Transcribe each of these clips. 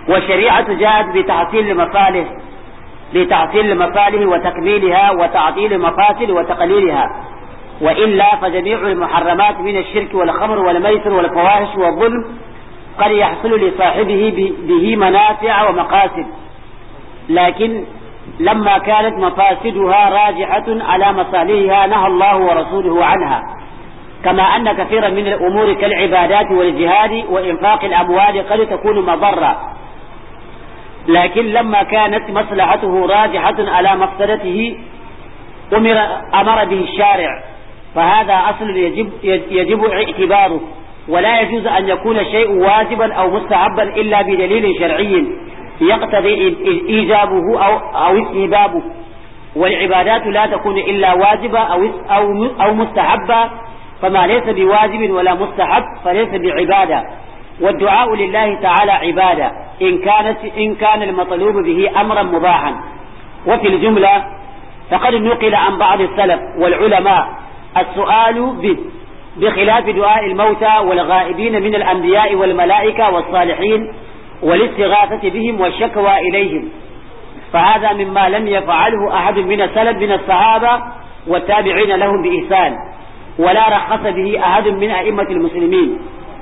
والشريعة جاءت بتحصيل المصالح لتحصيل المصالح وتكميلها وتعطيل المفاسد وتقليلها وإلا فجميع المحرمات من الشرك والخمر والميسر والفواحش والظلم قد يحصل لصاحبه به منافع ومقاصد لكن لما كانت مفاسدها راجحة على مصالحها نهى الله ورسوله عنها كما أن كثيرا من الأمور كالعبادات والجهاد وإنفاق الأموال قد تكون مضرة لكن لما كانت مصلحته راجحة على مفسدته أمر, أمر به الشارع فهذا أصل يجب, يجب اعتباره ولا يجوز أن يكون الشيء واجبا أو مستحبا إلا بدليل شرعي يقتضي إيجابه أو, أو استهبابه والعبادات لا تكون إلا واجبة أو, أو, أو مستحبة فما ليس بواجب ولا مستحب فليس بعبادة والدعاء لله تعالى عبادة إن كانت إن كان المطلوب به أمرا مباحا وفي الجملة فقد نقل عن بعض السلف والعلماء السؤال به بخلاف دعاء الموتى والغائبين من الأنبياء والملائكة والصالحين والاستغاثة بهم والشكوى إليهم فهذا مما لم يفعله أحد من السلف من الصحابة والتابعين لهم بإحسان ولا رخص به أحد من أئمة المسلمين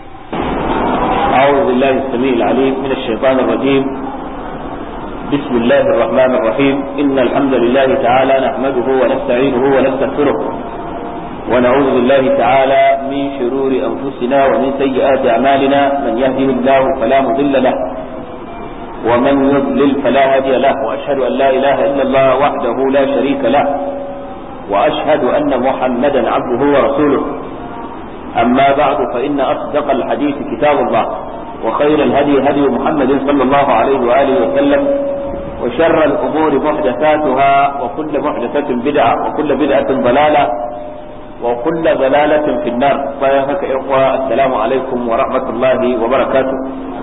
أعوذ بالله السميع العليم من الشيطان الرجيم بسم الله الرحمن الرحيم إن الحمد لله تعالى نحمده ونستعينه ونستغفره ونعوذ بالله تعالى من شرور أنفسنا ومن سيئات أعمالنا من يهده الله فلا مضل له ومن يضلل فلا هادي له وأشهد أن لا إله إلا الله وحده لا شريك له وأشهد أن محمدا عبده ورسوله أما بعد فإن أصدق الحديث كتاب الله وخير الهدي هدي محمد صلى الله عليه وآله وسلم وشر الأمور محدثاتها وكل محدثة بدعة وكل بدعة ضلالة وكل ضلالة في النار فيهك إخوة السلام عليكم ورحمة الله وبركاته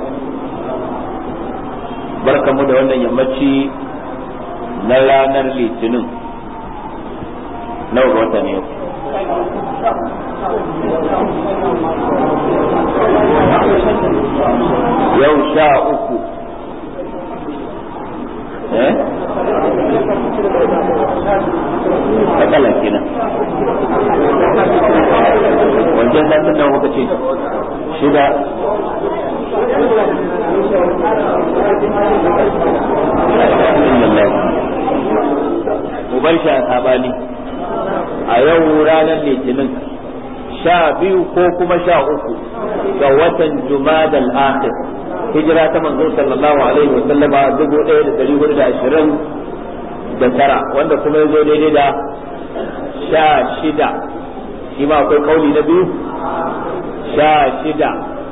بركة مدى وانا يمتشي نلا نرلي تنم نور وطني yau sha uku eh matsala kenan wajen satin da muka ce shida mu bar shi a sabani a yau ranar litinin sha biyu ko kuma sha uku ga watan jumadal akhir hijira ta manzo sallallahu alaihi wa sallama dubu ɗaya da ɗari hudu da ashirin da tara wanda kuma ya zo daidai da sha shida shi ma akwai kauli na biyu sha shida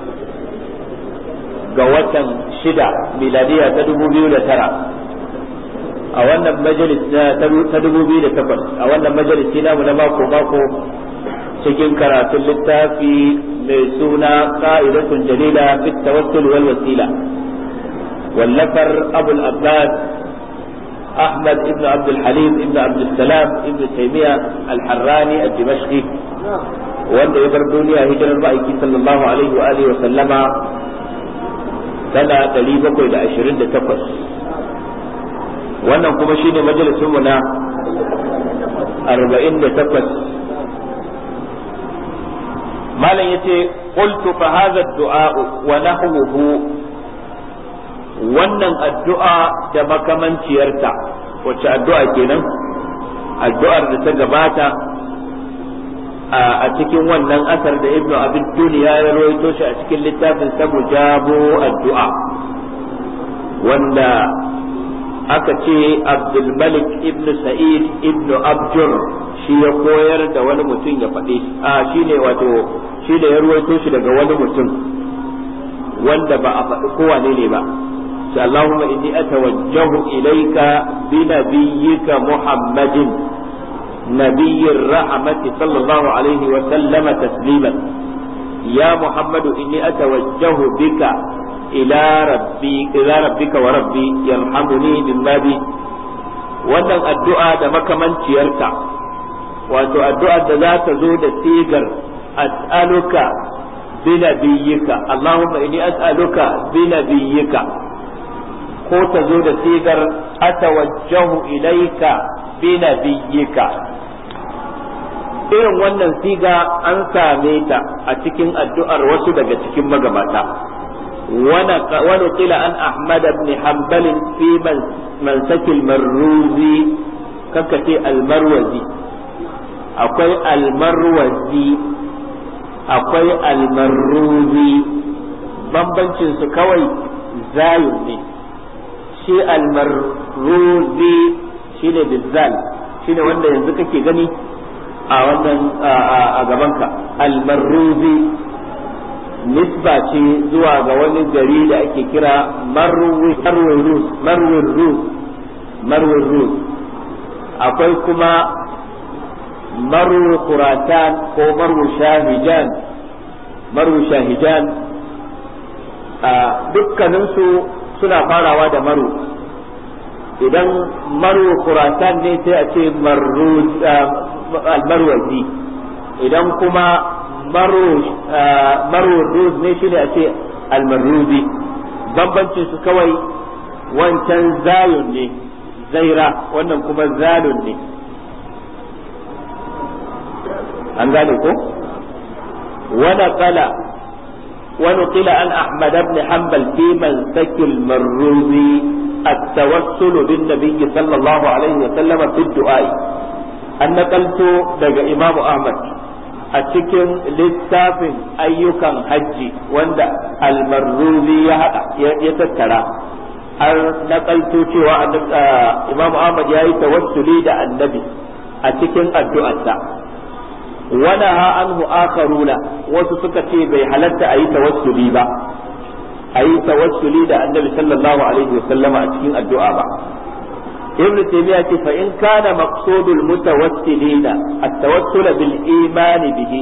ga watan shida miladiya ta dubu biyu da tara a wannan majalis ta dubu biyu da takwas a wannan majalis namu na mako mako cikin karatun littafi mai suna ka'idatun jalila fi tawassul wal wasila wallafar abul abbas أحمد ابن عبد الحليم ابن عبد السلام ابن تيمية الحراني الدمشقي wanda ya bar duniya hijirar ma'aiki sallallahu alaihi wa alihi wa sallama sana 728 wannan kuma shine majalisunmu na 48 malam yace qultu fa hadha ad-du'a wa nahwuhu wannan addu'a da makamanciyarta wacce addu'a kenan addu'ar da ta gabata a cikin wannan asar da ibnu abin duniya ya rawaito shi a cikin littafin sa mujabo addu'a wanda aka ce abdulmalik ibn sa'id ibn abjur shi ya koyar da wani mutum ya faɗe a shi ne wato shi da ya ruwaito shi daga wani mutum wanda ba a faɗi kowane ne ba sai Allahumma inni atawajjahu ilayka bi nabiyyika Muhammadin nabiyyir rahmati sallallahu alaihi wa sallama tasliman ya Muhammadu inni atawajjahu bika ila rabbi ila rabbika wa rabbi yarhamuni mimma bi wannan addu'a da makamanciyarta wato addu'a da za ta zo da sigar as'aluka bi nabiyyika Allahumma inni as'aluka bi nabiyyika ko ta zo da sigar atawajjahu ilaika bi nabiyyika irin wannan siga an same ta a cikin addu'ar wasu daga cikin magabata wani qila an ahmad ibn hanbal fi mansakil marruzi kaka ce almarwazi akwai almarwazi akwai almarruzi bambancin su kawai zayun ne shi almarruzi shine bizzal shine wanda yanzu kake gani a wannan a gabanka almarruzi nisba ce zuwa ga wani gari da ake kira marwin rus marwin rus akwai kuma marwu kuratan ko marwu shahijan marwu shahijan a dukkaninsu suna farawa da maru idan marwu kuratan ne sai a ce almarwazi idan kuma marwu ruz ne shi ne a ce almarruzi bambancin su kawai wancan zayun ne zaira wannan kuma zalun ne an gane ko wani kala wani kila an ahmad ibn hanbal fi mansak al-marruzi التوسل بالنبي صلى الله عليه وسلم في الدعاء an nakalto daga Imam Ahmad a cikin littafin ayyukan hajji wanda almarruzi ya haɗa ya tattara har nakalto cewa Imam Ahmad ya yi tawassuli da annabi a cikin addu'arsa wani ha anhu akharuna wasu suka ce bai halatta a yi tawassuli ba a yi tawassuli da annabi sallallahu alaihi wasallama a cikin addu'a ba ابن تيمية فإن كان مقصود المتوسلين التوسل بالإيمان به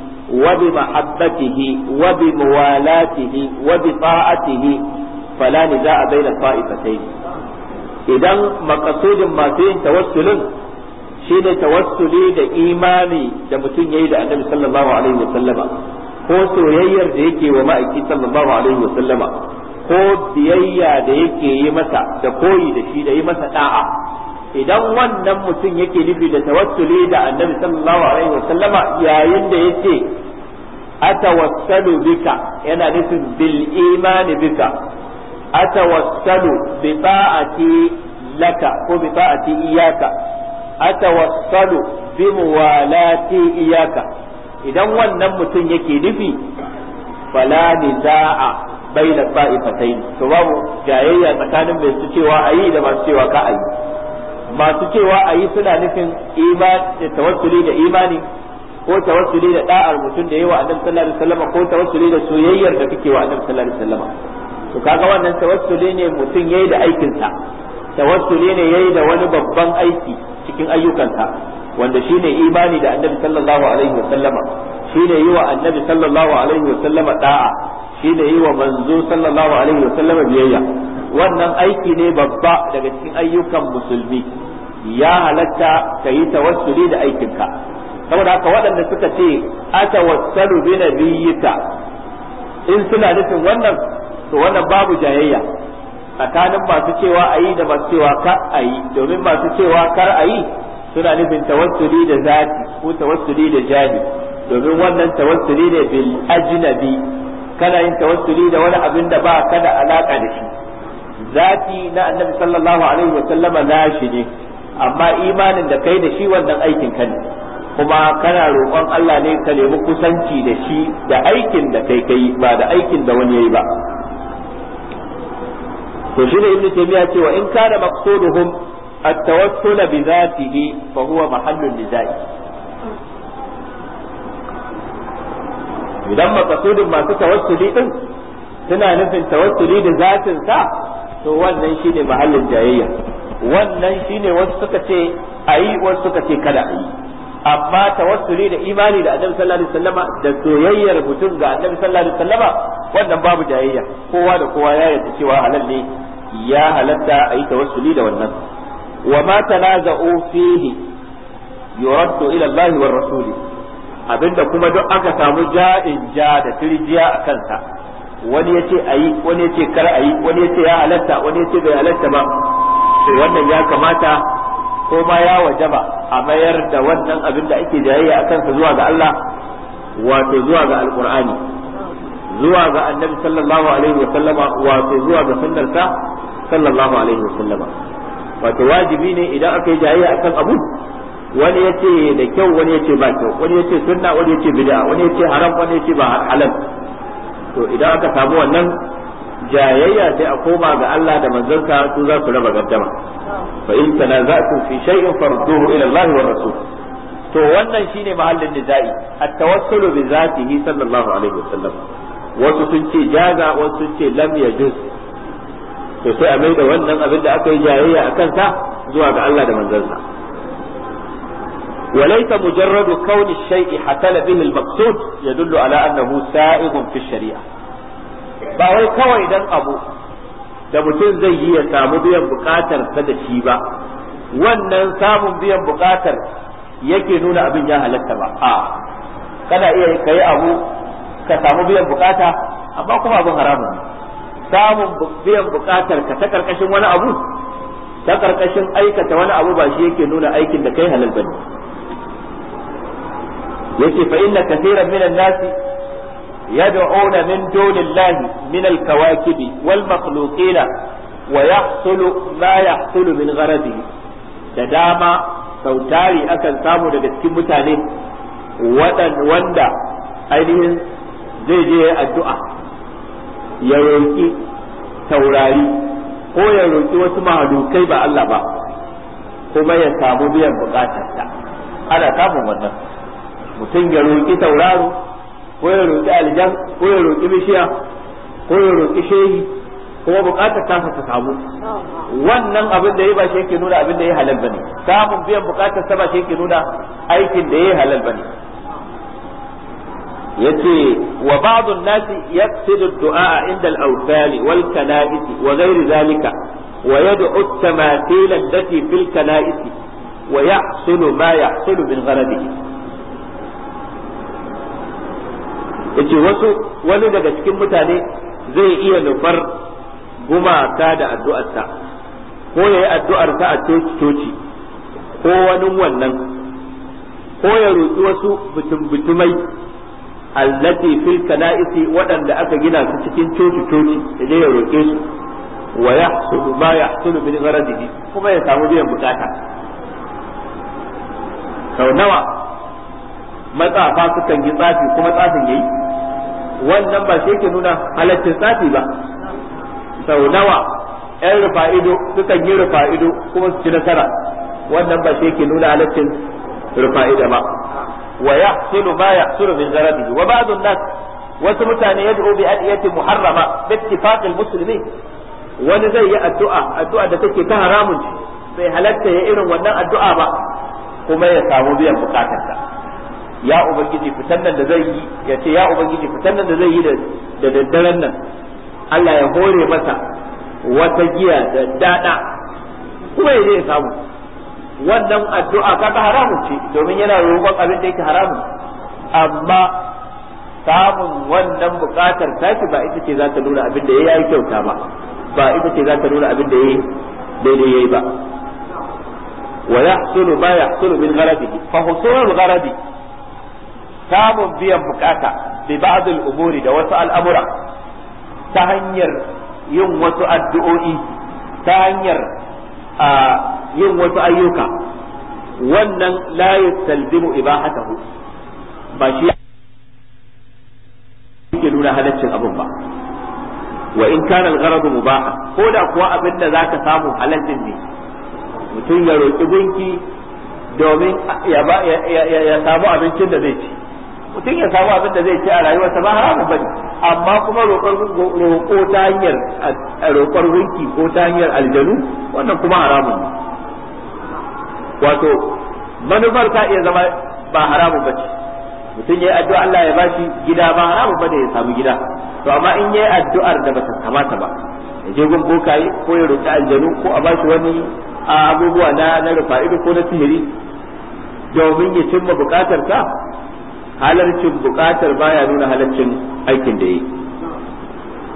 وبمحبته وبموالاته وبطاعته فلا نزاع بين الطائفتين idan makasudin masu yin tawassulin shine tawassuli da imani da mutum yayi da annabi sallallahu alaihi wasallama ko soyayyar da yake wa ma'aiki sallallahu alaihi wasallama ko biyayya da yake yi masa da koyi da shi da yi masa da'a idan wannan mutum yake nufi da tawassuli da annabi sallallahu alaihi wa sallama yayin da yace atawassalu bika yana nufin bil imani bika atawassalu bi ta'ati laka ko bi ta'ati iyaka atawassalu bi muwalati iyaka idan wannan mutum yake nufi fala niza'a baina ta'ifatain to babu jayayya tsakanin mai su cewa ayi da masu cewa ka ayi masu cewa ayi suna nufin iman da tawassuli da imani ko tawassuli da da'ar mutum da yawa annabi sallallahu alaihi wasallam ko tawassuli da soyayyar da kake wa annabi sallallahu alaihi wasallam to kaga wannan tawassuli ne mutum yayi da aikin sa tawassuli ne yayi da wani babban aiki cikin ayyukansa wanda shine imani da annabi sallallahu alaihi wasallama shine yi wa annabi sallallahu alaihi wasallama da'a shi da yi wa manzo sallallahu alaihi wa sallama biyayya wannan aiki ne babba daga cikin ayyukan musulmi ya halatta ka yi tawassuli da aikinka saboda haka waɗanda suka ce atawassalu bi nabiyyika in suna nufin wannan to wannan babu jayayya tsakanin masu cewa a yi da masu cewa kar a yi domin masu cewa kar a yi suna nufin tawassuli da zati ko tawassuli da jahi domin wannan tawassuli ne bil ajnabi kana yin tawassuli da wani abin da ba ka da alaka da shi zati na annabi sallallahu alaihi wa sallama nashi ne amma imanin da kai da shi wannan aikin ka ne kuma kana roƙon Allah ne ka nemi kusanci da shi da aikin da kai kai ba da aikin da wani yayi ba to shi ne ibnu taymiya ce wa in kana maqsuduhum at-tawassul bi dhatihi fa huwa mahallun nizai idan makasudin masu tawassuli din suna nufin tawassuli da zatin sa to wannan shine mahallin jayayya wannan shine wasu suka ce ayi wasu suka ce kada ayi amma tawassuli da imani da annabi sallallahu alaihi wasallama da soyayyar mutum ga annabi sallallahu alaihi wasallama wannan babu jayayya kowa da kowa ya yarda cewa halal ne ya halatta ayi tawassuli da wannan wa ma tanaza'u fihi yuraddu ila Allah wa rasuli abinda kuma duk aka samu ja'in ja da tirjiya a kansa wani ya ce a yi wani ya ce kar a yi wani ya ce ya halatta wani ya ce bai halatta ba to wannan ya kamata ko ma ya wajaba a mayar da wannan abin da ake jayayya a kansa zuwa ga Allah wato zuwa ga alqur'ani zuwa ga annabi sallallahu alaihi wa sallama wato zuwa ga sunnarsa sallallahu alaihi wa sallama wato wajibi ne idan aka yi jayayya akan abu wani ya ce da kyau wani ya ce ba kyau wani ya ce sunna wani ya ce bid'a wani ya ce haram wani ya ce ba halal to idan aka samu wannan jayayya sai a koma ga Allah da manzansa su za su raba gaddama fa in tanaza'tum fi shay'in farduhu ila Allah wa rasul to wannan shine mahallin nizai at-tawassulu bi zatihi sallallahu alaihi wasallam wasu sun ce jaza wasu sun ce lam yajuz to sai a mai da wannan abin da aka yi jayayya a kansa zuwa ga Allah da manzansa وليس مجرد كون الشيء حصل به المقصود يدل على أنه سائغ في الشريعة ba wai kawai dan abu da mutum zai yi ya samu biyan bukatar ta da shi ba wannan samun biyan bukatar yake nuna abin ya halatta ba a kana iya kai abu ka samu biyan bukata amma kuma abin haramun ne samun biyan bukatar ka ta karkashin wani abu ta karkashin aikata wani abu ba shi yake nuna aikin da kai halal bane yace fa inna kaseeran minan nasi يدعون من دون الله من الكواكب والمخلوقين ويحصل ما يحصل من غرضه da dama sautari akan samu daga cikin mutane wanda ainihin zai je addu'a ya roƙi taurari ko ya roƙi wasu mahalukai ba Allah ba kuma ya samu biyan bukatarsa ana samun wannan mutum ya roƙi tauraro ko ya roƙi aljan ko ya roƙi bishiya ko ya roƙi shehi kuma buƙatar tasa ta samu wannan abin da ya ba shi yake nuna abin da ya halal bane samun biyan buƙatar sa ba shi yake nuna aikin da ya halal bane yace wa ba'd an-nasi yaqsidu ad-du'a 'inda al-awthal wal kana'is wa ghayr dhalika wa yad'u at-tamathil allati fil kana'is wa yahsulu ma yahsulu min gharadihi yace wasu wani daga cikin mutane zai iya nufar gumaka da addu'arsa ko ya yi addu'arsa a coci ko wani wannan ko ya roƙi wasu bitumbitumai allati fil kana'isi waɗanda aka gina su cikin coci coci da zai ya roƙe su wa yahsulu ma yahsulu min gharadihi kuma ya samu biyan bukata sau nawa matsafa sukan yi tsafi kuma tsafin yayi wannan ba shi yake nuna halaccin tsafi ba sau nawa yan rufa'ido sukan yi rufa'ido kuma su ci nasara wannan ba shi yake nuna halaccin rufa'ida ba wa yahsulu ma yahsulu min zarabihi wa ba'd an-nas wasu mutane yad'u bi adiyati muharrama bi ittifaq al-muslimin wani zai yi addu'a addu'a da take ta haramun ce bai halatta ya irin wannan addu'a ba kuma ya samu biyan bukatarsa ya ubangiji fitan nan da zai yi ya ce ya ubangiji fitan nan da zai yi da daddaren nan Allah ya hore masa wata giya da dada kuma ya je ya samu wannan addu'a kaga haramun ce domin yana roƙon abin da yake haramun amma samun wannan buƙatar tashi ba ita ce za ta nuna abin da ya yi kyauta ba ba ita ce za ta nuna abin da ya yi daidai ya yi ba wa yahsulu ma yahsulu min gharabihi fa husulul gharabi samun biyan bukata bi ba'dul umuri da wasu al'amura ta hanyar yin wasu addu'o'i ta hanyar yin wasu ayyuka wannan la yastalzimu ibahatahu ba shi yake nuna halaccin abin ba wa in kana al-gharad mubaha ko da kuwa abin da zaka samu halaccin ne mutum ya roki gunki domin ya samu abincin da zai ci mutum ya samu abin da zai ci a rayuwarsa ba haramun bane amma kuma roƙo ta hanyar roƙar gunki ko ta hanyar aljanu wannan kuma haramun ne wato manufar ta iya zama ba haramun bace mutum ya yi addu'a Allah ya bashi gida ba haramun bane ya samu gida to amma in ya yi addu'ar da bata kamata ba ya je gun bokaye ko ya roƙi aljanu ko a bashi wani abubuwa na na rufa'idu ko na sihiri domin ya cimma bukatar ta halarcin bukatar baya nuna halarcin aikin da yi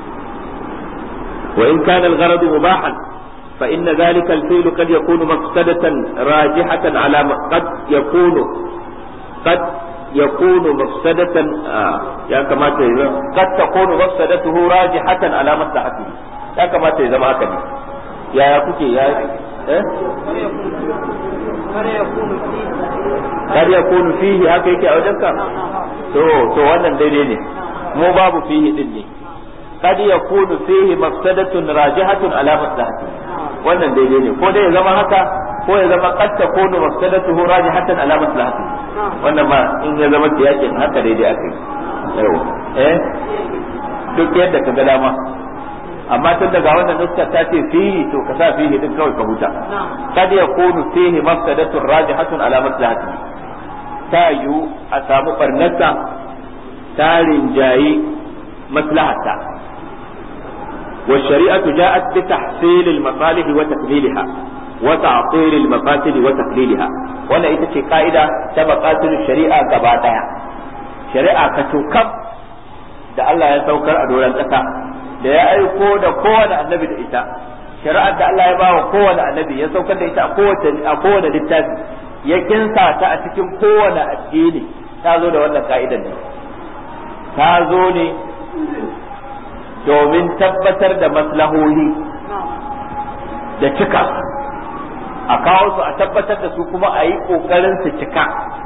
وإن كان الغرض مباحا فإن ذلك الفعل قد يكون مفسدة راجحة على قد يكون قد يكون مفسدة آه يا كما قد تكون مفسدته راجحة على مصلحته يا كما تيزا ما كان يا يا كوكي يا إيه؟ kar ya kunu fihi haka yake a wajenka to to wannan daidai ne mu babu fihi din ne kad ya kunu fihi mafsadatun rajihatun ala maslahati wannan daidai ne ko dai ya zama haka ko ya zama qad takunu mafsadatuhu rajihatan ala maslahati wannan ma in ya zama tiyakin haka daidai akai yau eh duk yadda ka ga dama amma tun daga wannan nuskar ta ce fihi to ka sa fihi din kawai ka huta kad ya kunu fihi mafsadatun rajihatun ala maslahati ta yiwu a samu barnarsa ta rinjayi maslahata والشريعة جاءت بتحصيل المصالح وتقليلها وتعطيل المفاسد وتقليلها ولا ita ce ka'ida ta maqasid shari'a gaba daya shari'a ka tukam da Allah ya saukar a doron kasa da ya aiko da kowane annabi da ita shari'ar da Allah ya ba wa kowane annabi ya saukar da ita a kowane littafi ya kinsa ta a cikin kowane addini ta zo da wannan ka'idan ne ta zo ne domin tabbatar da maslahohi da cika a kawo su a tabbatar da su kuma a yi ƙoƙarin su cika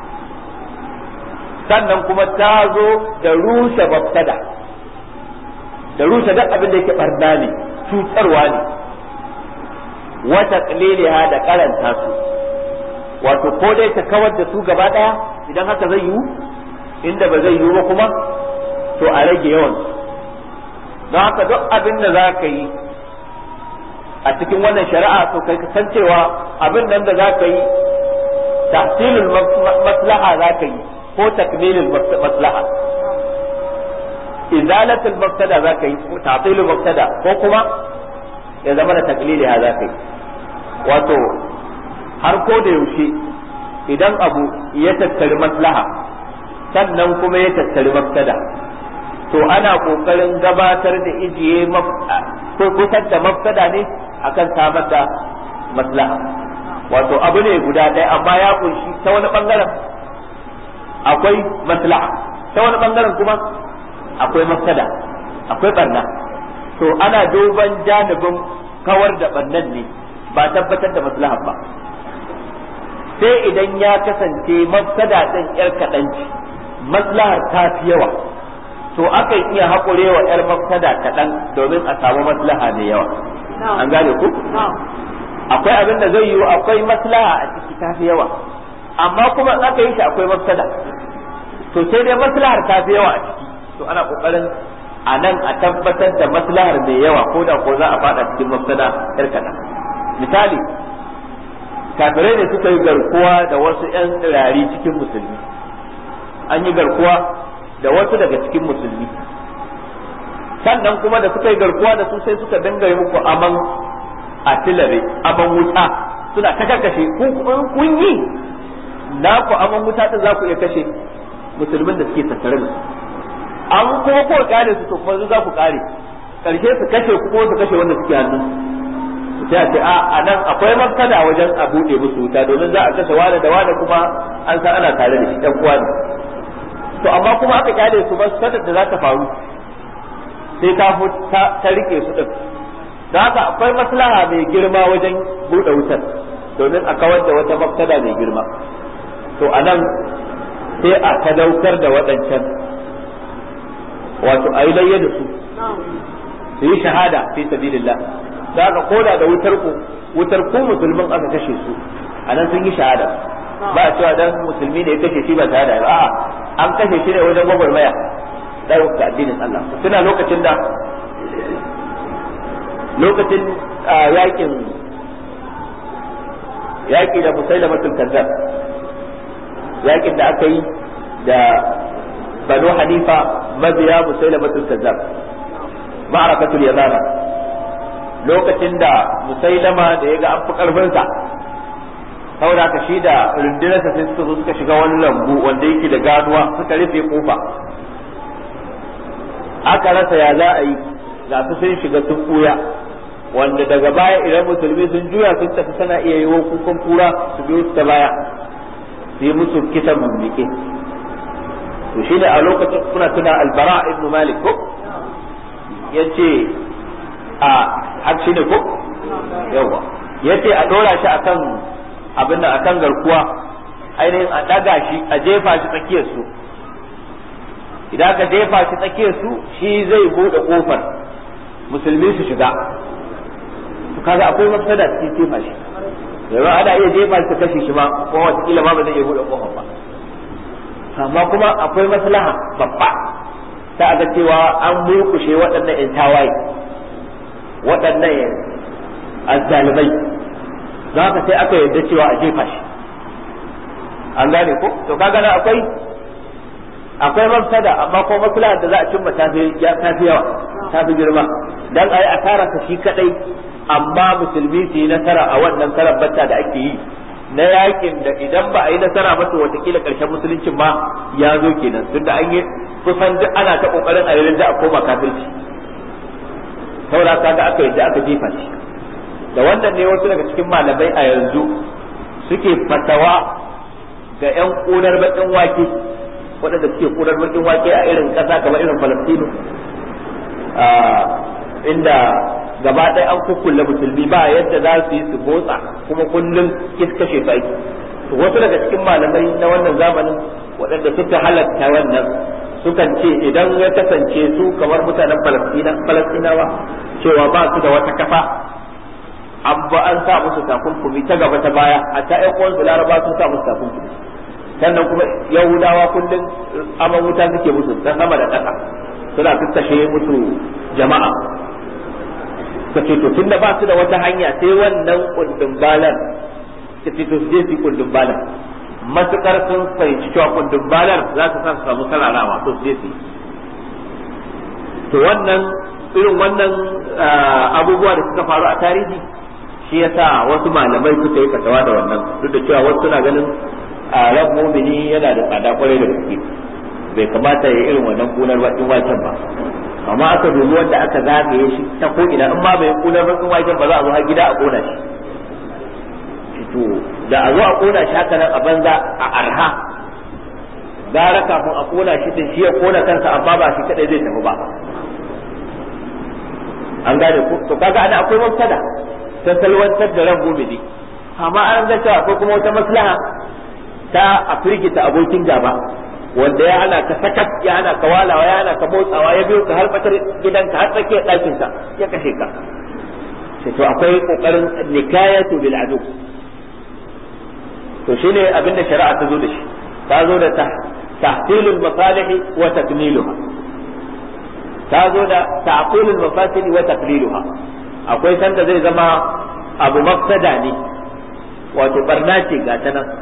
sannan kuma ta zo da rushe babtada da rushe duk abin da yake barna ne cutarwa ne wata ƙaliliha da karanta su wato ko dai ta kawar da su gaba ɗaya idan haka zai yiwu inda ba zai yiwu ba kuma to a rage yawan su don haka duk abin da za ka yi a cikin wannan shari'a to kai ka san cewa abin nan da za ka yi tahsilul maslaha za ka yi ko takmilul maslaha izalatul mubtada za ka yi tahsilul mubtada ko kuma ya zama da takliliha za ka yi wato har ko da yaushe idan abu ya tattari maslaha sannan kuma ya tattari mubtada to ana kokarin gabatar da ijiye kusan da mafsada ne akan samar da maslaha wato abu ne guda ɗaya amma ya kunshi ta wani bangaren akwai maslaha ta wani bangaren kuma akwai mafsada akwai barna to ana duban janibin kawar da barnan ne ba tabbatar da maslaha ba sai idan ya kasance mafsada ɗin yar kaɗanci maslahar ta fi yawa to akan iya haƙure wa 'yar mafsada kaɗan domin a samu maslaha mai yawa an gane ku akwai abin da zai yiwu akwai maslaha a ciki ta fi yawa amma kuma in aka yi shi akwai mafsada to sai dai maslahar ta fi yawa a ciki to ana ƙoƙarin a nan a tabbatar da maslahar mai yawa ko da ko za a faɗa cikin mafsada 'yar kaɗan misali kafirai ne suka yi garkuwa da wasu 'yan tsirari cikin musulmi an yi garkuwa da wasu daga cikin musulmi sannan kuma da suka yi garkuwa da su sai suka dinga yi muku aman atilare aman wuta suna ta kashe kun yi na ku aman wuta din za ku iya kashe musulmin da suke tattare da su an kuma ko kare su to kuma za ku kare karshe su kashe ku ko su kashe wanda suke hannun sai a ce a nan akwai mafsada wajen a buɗe musu wuta domin za a kashe wani da wani kuma an san ana tare da shi ɗan uwa ne to amma kuma aka kyale su ba sadar da za ta faru sai ta ta rike su din da haka akwai maslaha mai girma wajen buɗe wutar domin a kawar da wata mafsada mai girma to a nan sai a sadaukar da waɗancan wato a yi layya da su su yi shahada fi sabilillah da haka koda da wutar ku wutar ku musulmin aka kashe su a nan sun yi shahada ba a cewa dan musulmi ne ya kashe shi ba shahada ba a'a an kashe shi ne wajen gwagwarmaya ɗaukar ga addinin Allah tuna lokacin da lokacin yakin yaki da musailamatul kazzab yakin da aka yi da banu hanifa mabiya musailamatul kazzab ma'arakatul yamama lokacin da musailama da ya ga an fi karfinsa saboda ka shi da rundunarsa sai suka zo suka shiga wani lambu wanda yake da ganuwa suka rufe kofa aka rasa ya za a yi ga su sun shiga sun ɓuya wanda daga baya idan musulmi sun juya sun tafi sana iya yi kukan kura su biyo su ta baya su yi musu kisan mummuke to shi ne a lokacin kuna tuna albara ibn malik ko ya ce a har shi ne ko yawa ya ce a ɗora shi akan abin nan akan garkuwa ainihin a ɗaga shi a jefa shi tsakiyar su idan ka jefa shi tsakiyar su shi zai buɗe ƙofar musulmi su shiga kaga akwai mafsada cikin jefa shi yanzu ana iya jefa shi ta kashe shi ma ko wataƙila ma ba zai iya buɗe ƙofar ba amma kuma akwai maslaha babba ta ga cewa an murkushe waɗannan in tawaye waɗannan azzalimai za ka sai aka yarda cewa a jefa shi an gane ko to kaga na akwai akwai mafsada amma ko maslaha da za a cimma tafi tafi yawa tafi girma dan ayi asara ta shi kadai amma musulmi su yi nasara a wannan karan batta da ake yi na yakin da idan ba a yi nasara ba to watakila karshen musuluncin ma ya zo kenan tunda an yi kusan duk ana ta kokarin a yi da a koma kafirci saboda kaga aka yadda aka jefa shi da wannan ne wasu daga cikin malamai a yanzu suke fatawa ga yan kunar bakin wake waɗanda suke kunar bakin wake a irin ƙasa kamar irin Falastinu inda gaba ɗaya an kukkulle musulmi ba yadda za su yi su motsa kuma kullum kashe su aiki to wasu daga cikin malamai na wannan zamanin waɗanda suka halatta wannan sukan ce idan ya kasance su kamar mutanen falastinawa cewa ba su da wata kafa an ba an sa musu takunkumi ta gaba ta baya a ta ƴan uwansu laraba sun sa musu takunkumi sannan kuma yahudawa kullum aman wuta suke musu ta sama da ƙasa suna kakkashe musu jama'a ka ce to tunda ba su da wata hanya sai wannan kundin balan ka ce to su je su kundin balan matukar sun fahimci cewa kundin balan za su sa su samu sararawa to su je su to wannan irin wannan abubuwa da suka faru a tarihi shi yasa wasu malamai suka yi fatawa da wannan duk da cewa wasu suna ganin ran mumini yana da tsada kwarai da gaske bai kamata ya irin wannan kunar bakin waken ba amma aka dubi wanda aka zagaye shi ta ko ina in ma bai kunar bakin waken ba za a zo har gida a kona shi to da a zo a kona shi haka nan a banza a arha gara kafin a kona shi din shi ya kona kansa amma ba shi kadai zai tafi ba an gane ko to kaga ana akwai mafsada ta salwantar da ran mumini amma an ga cewa akwai kuma wata maslaha ta a firgita abokin gaba wanda ya hana ka sakat ya hana ka walawa ya hana ka motsawa ya biyo ka har fatar gidanka har tsakiyar ɗakinka ya kashe ka sai to akwai kokarin nikayatu bil adu to shine abinda shari'a ta zo da shi ta zo da tahsilul masalih wa takmiluha ta zo da ta'qilul mafasid wa taqliluha akwai sanda zai zama abu mafsada ne wato barna ce ga ta nan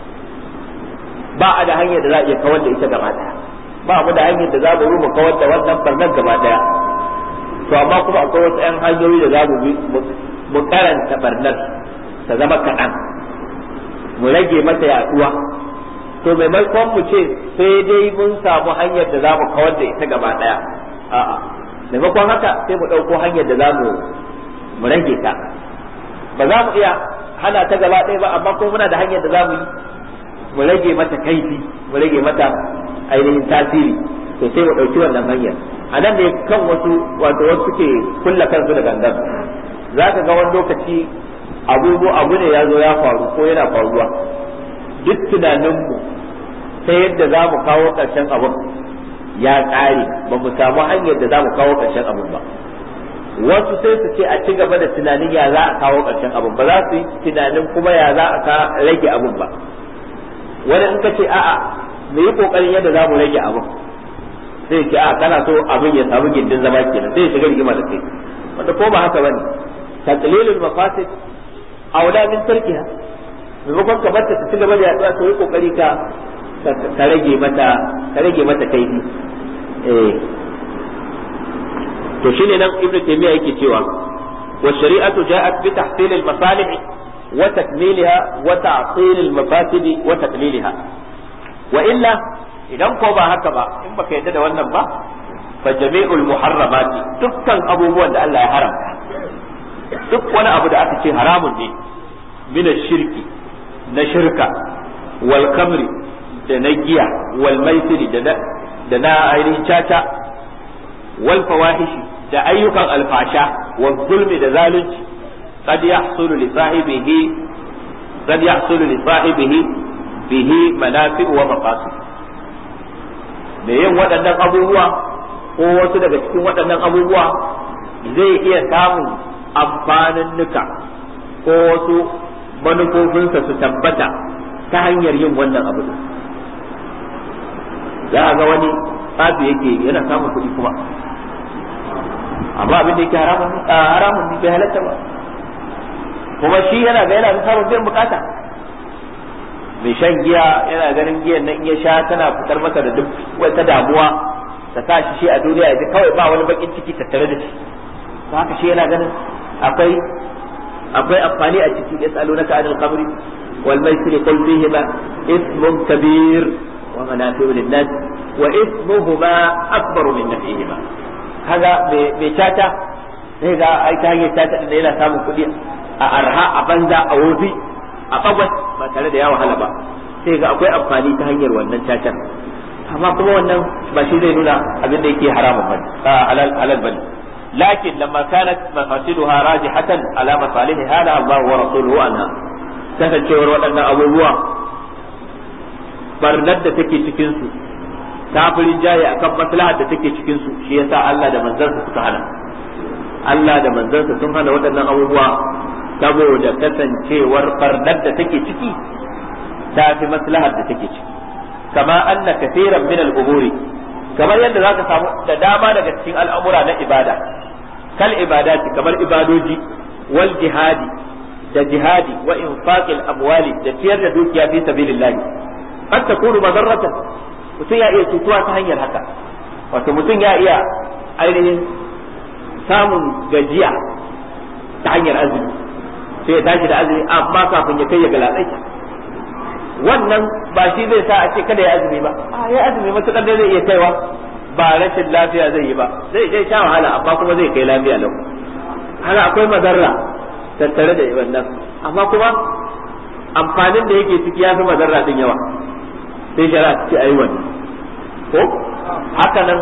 ba a da hanyar da za a iya kawar da ita gaba daya ba mu da hanyar da za mu mu kawar da wannan barnar gaba daya to amma kuma akwai wasu 'yan hanyoyi da za mu bi mu karanta barnar ta zama kaɗan mu rage mata yaduwa to maimakon mu ce sai dai mun samu hanyar da za mu kawar da ita gaba daya a'a maimakon haka sai mu ɗauko hanyar da za mu mu rage ta ba za mu iya hana ta gaba ɗaya ba amma kuma muna da hanyar da za mu yi mu rage mata kaifi mu rage mata ainihin tasiri to sai mu ɗauki wannan hanyar a nan ne kan wasu wato wasu suke kulla kansu da gangan za ka ga wani lokaci abubu abu ne ya zo ya faru ko yana faruwa duk tunaninmu ta yadda za mu kawo ƙarshen abun ya ƙare ba mu samu hanyar da za mu kawo ƙarshen abun ba wasu sai su ce a ci gaba da tunanin ya za a kawo ƙarshen abun ba za su yi tunanin kuma ya za a rage abun ba wani in ka ce a'a mu yi kokarin yadda za mu rage abin sai ce a kana so abin ya samu gindin zama kenan sai ya shiga rigima da kai wanda ko ba haka bane taqlilul mafasid aula min tarkiha maimakon ka barta ta ci gaba da yaduwa to yi kokari ka ka rage mata ka rage mata kaifi eh to shine nan ibnu taymiya yake cewa wa shari'atu ja'at bi tahsil al masalih وتكميلها وتعطيل المفاسد وتقليلها وإلا idan ko ba haka ba in baka yadda da wannan ba fa jami'ul muharramati dukkan abubuwan da Allah ya haramta duk wani abu da aka ce haramun ne min shirki na shirka wal kamri da na giya wal maisiri da na da na ainihin caca wal fawahishi da ayyukan alfasha wal zulmi da zalunci qad yahsulu li sahibihi qad yahsulu li sahibihi bihi manafi' wa maqasid me yin waɗannan abubuwa ko wasu daga cikin waɗannan abubuwa zai iya samun amfanin nuka ko wasu manufofinsa su tabbata ta hanyar yin wannan abu za a ga wani tsafi yake yana samun kuɗi kuma amma abin da yake haramun ne bai halatta ba kuma shi yana ga yana samun biyan bukata mai shan giya yana ganin giyan nan in ya sha tana fitar masa da duk wata damuwa ta sa shi shi a duniya ya kawai ba wani bakin ciki tattare da shi haka shi yana ganin akwai akwai amfani a ciki yas'alunaka anil khamri wal maisir qul fihima ismun kabir wa manafi'u lin-nas wa ismuhuma akbaru min naf'ihima kaga me tata sai ga ai ta hanyar tata din yana samun kuɗi a arha a banza a wofi a bagwas ba tare da ya wahala ba sai ga akwai amfani ta hanyar wannan tatar amma kuma wannan ba shi zai nuna abin da yake haramun bane halal halal bane لكن لما كانت مفاسدها راجحة على مصالحها نهى الله ورسوله عنها kasancewar waɗannan abubuwa barnar da take cikinsu ta fi rinjaye akan maslahar da take cikinsu shi yasa Allah da manzansa suka hana Allah da manzansa sun hana waɗannan abubuwa saboda kasancewar barnar da take ciki ta fi maslahar da take ciki kama anna kaseeran min al-umuri kamar yadda zaka samu da dama daga cikin al'amura na ibada kal ibadati kamar ibadoji wal jihadi da jihadi wa infaqil amwali da ciyar da dukiya fi sabilillah qad takunu madarratan mutum ya iya cutuwa ta hanyar haka wato mutum ya iya ainihin samun gajiya ta hanyar azumi sai ya tashi da azumi amma kafin ya kai ya galabaita wannan ba shi zai sa a ce kada ya azumi ba a ya azumi matukar da zai iya kaiwa ba rashin lafiya zai yi ba zai je sha wahala amma kuma zai kai lafiya lau haka akwai mazarra tattare da wannan amma kuma amfanin da yake ciki ya fi mazarra din yawa sai shari'a ta ce ayi wannan ko haka nan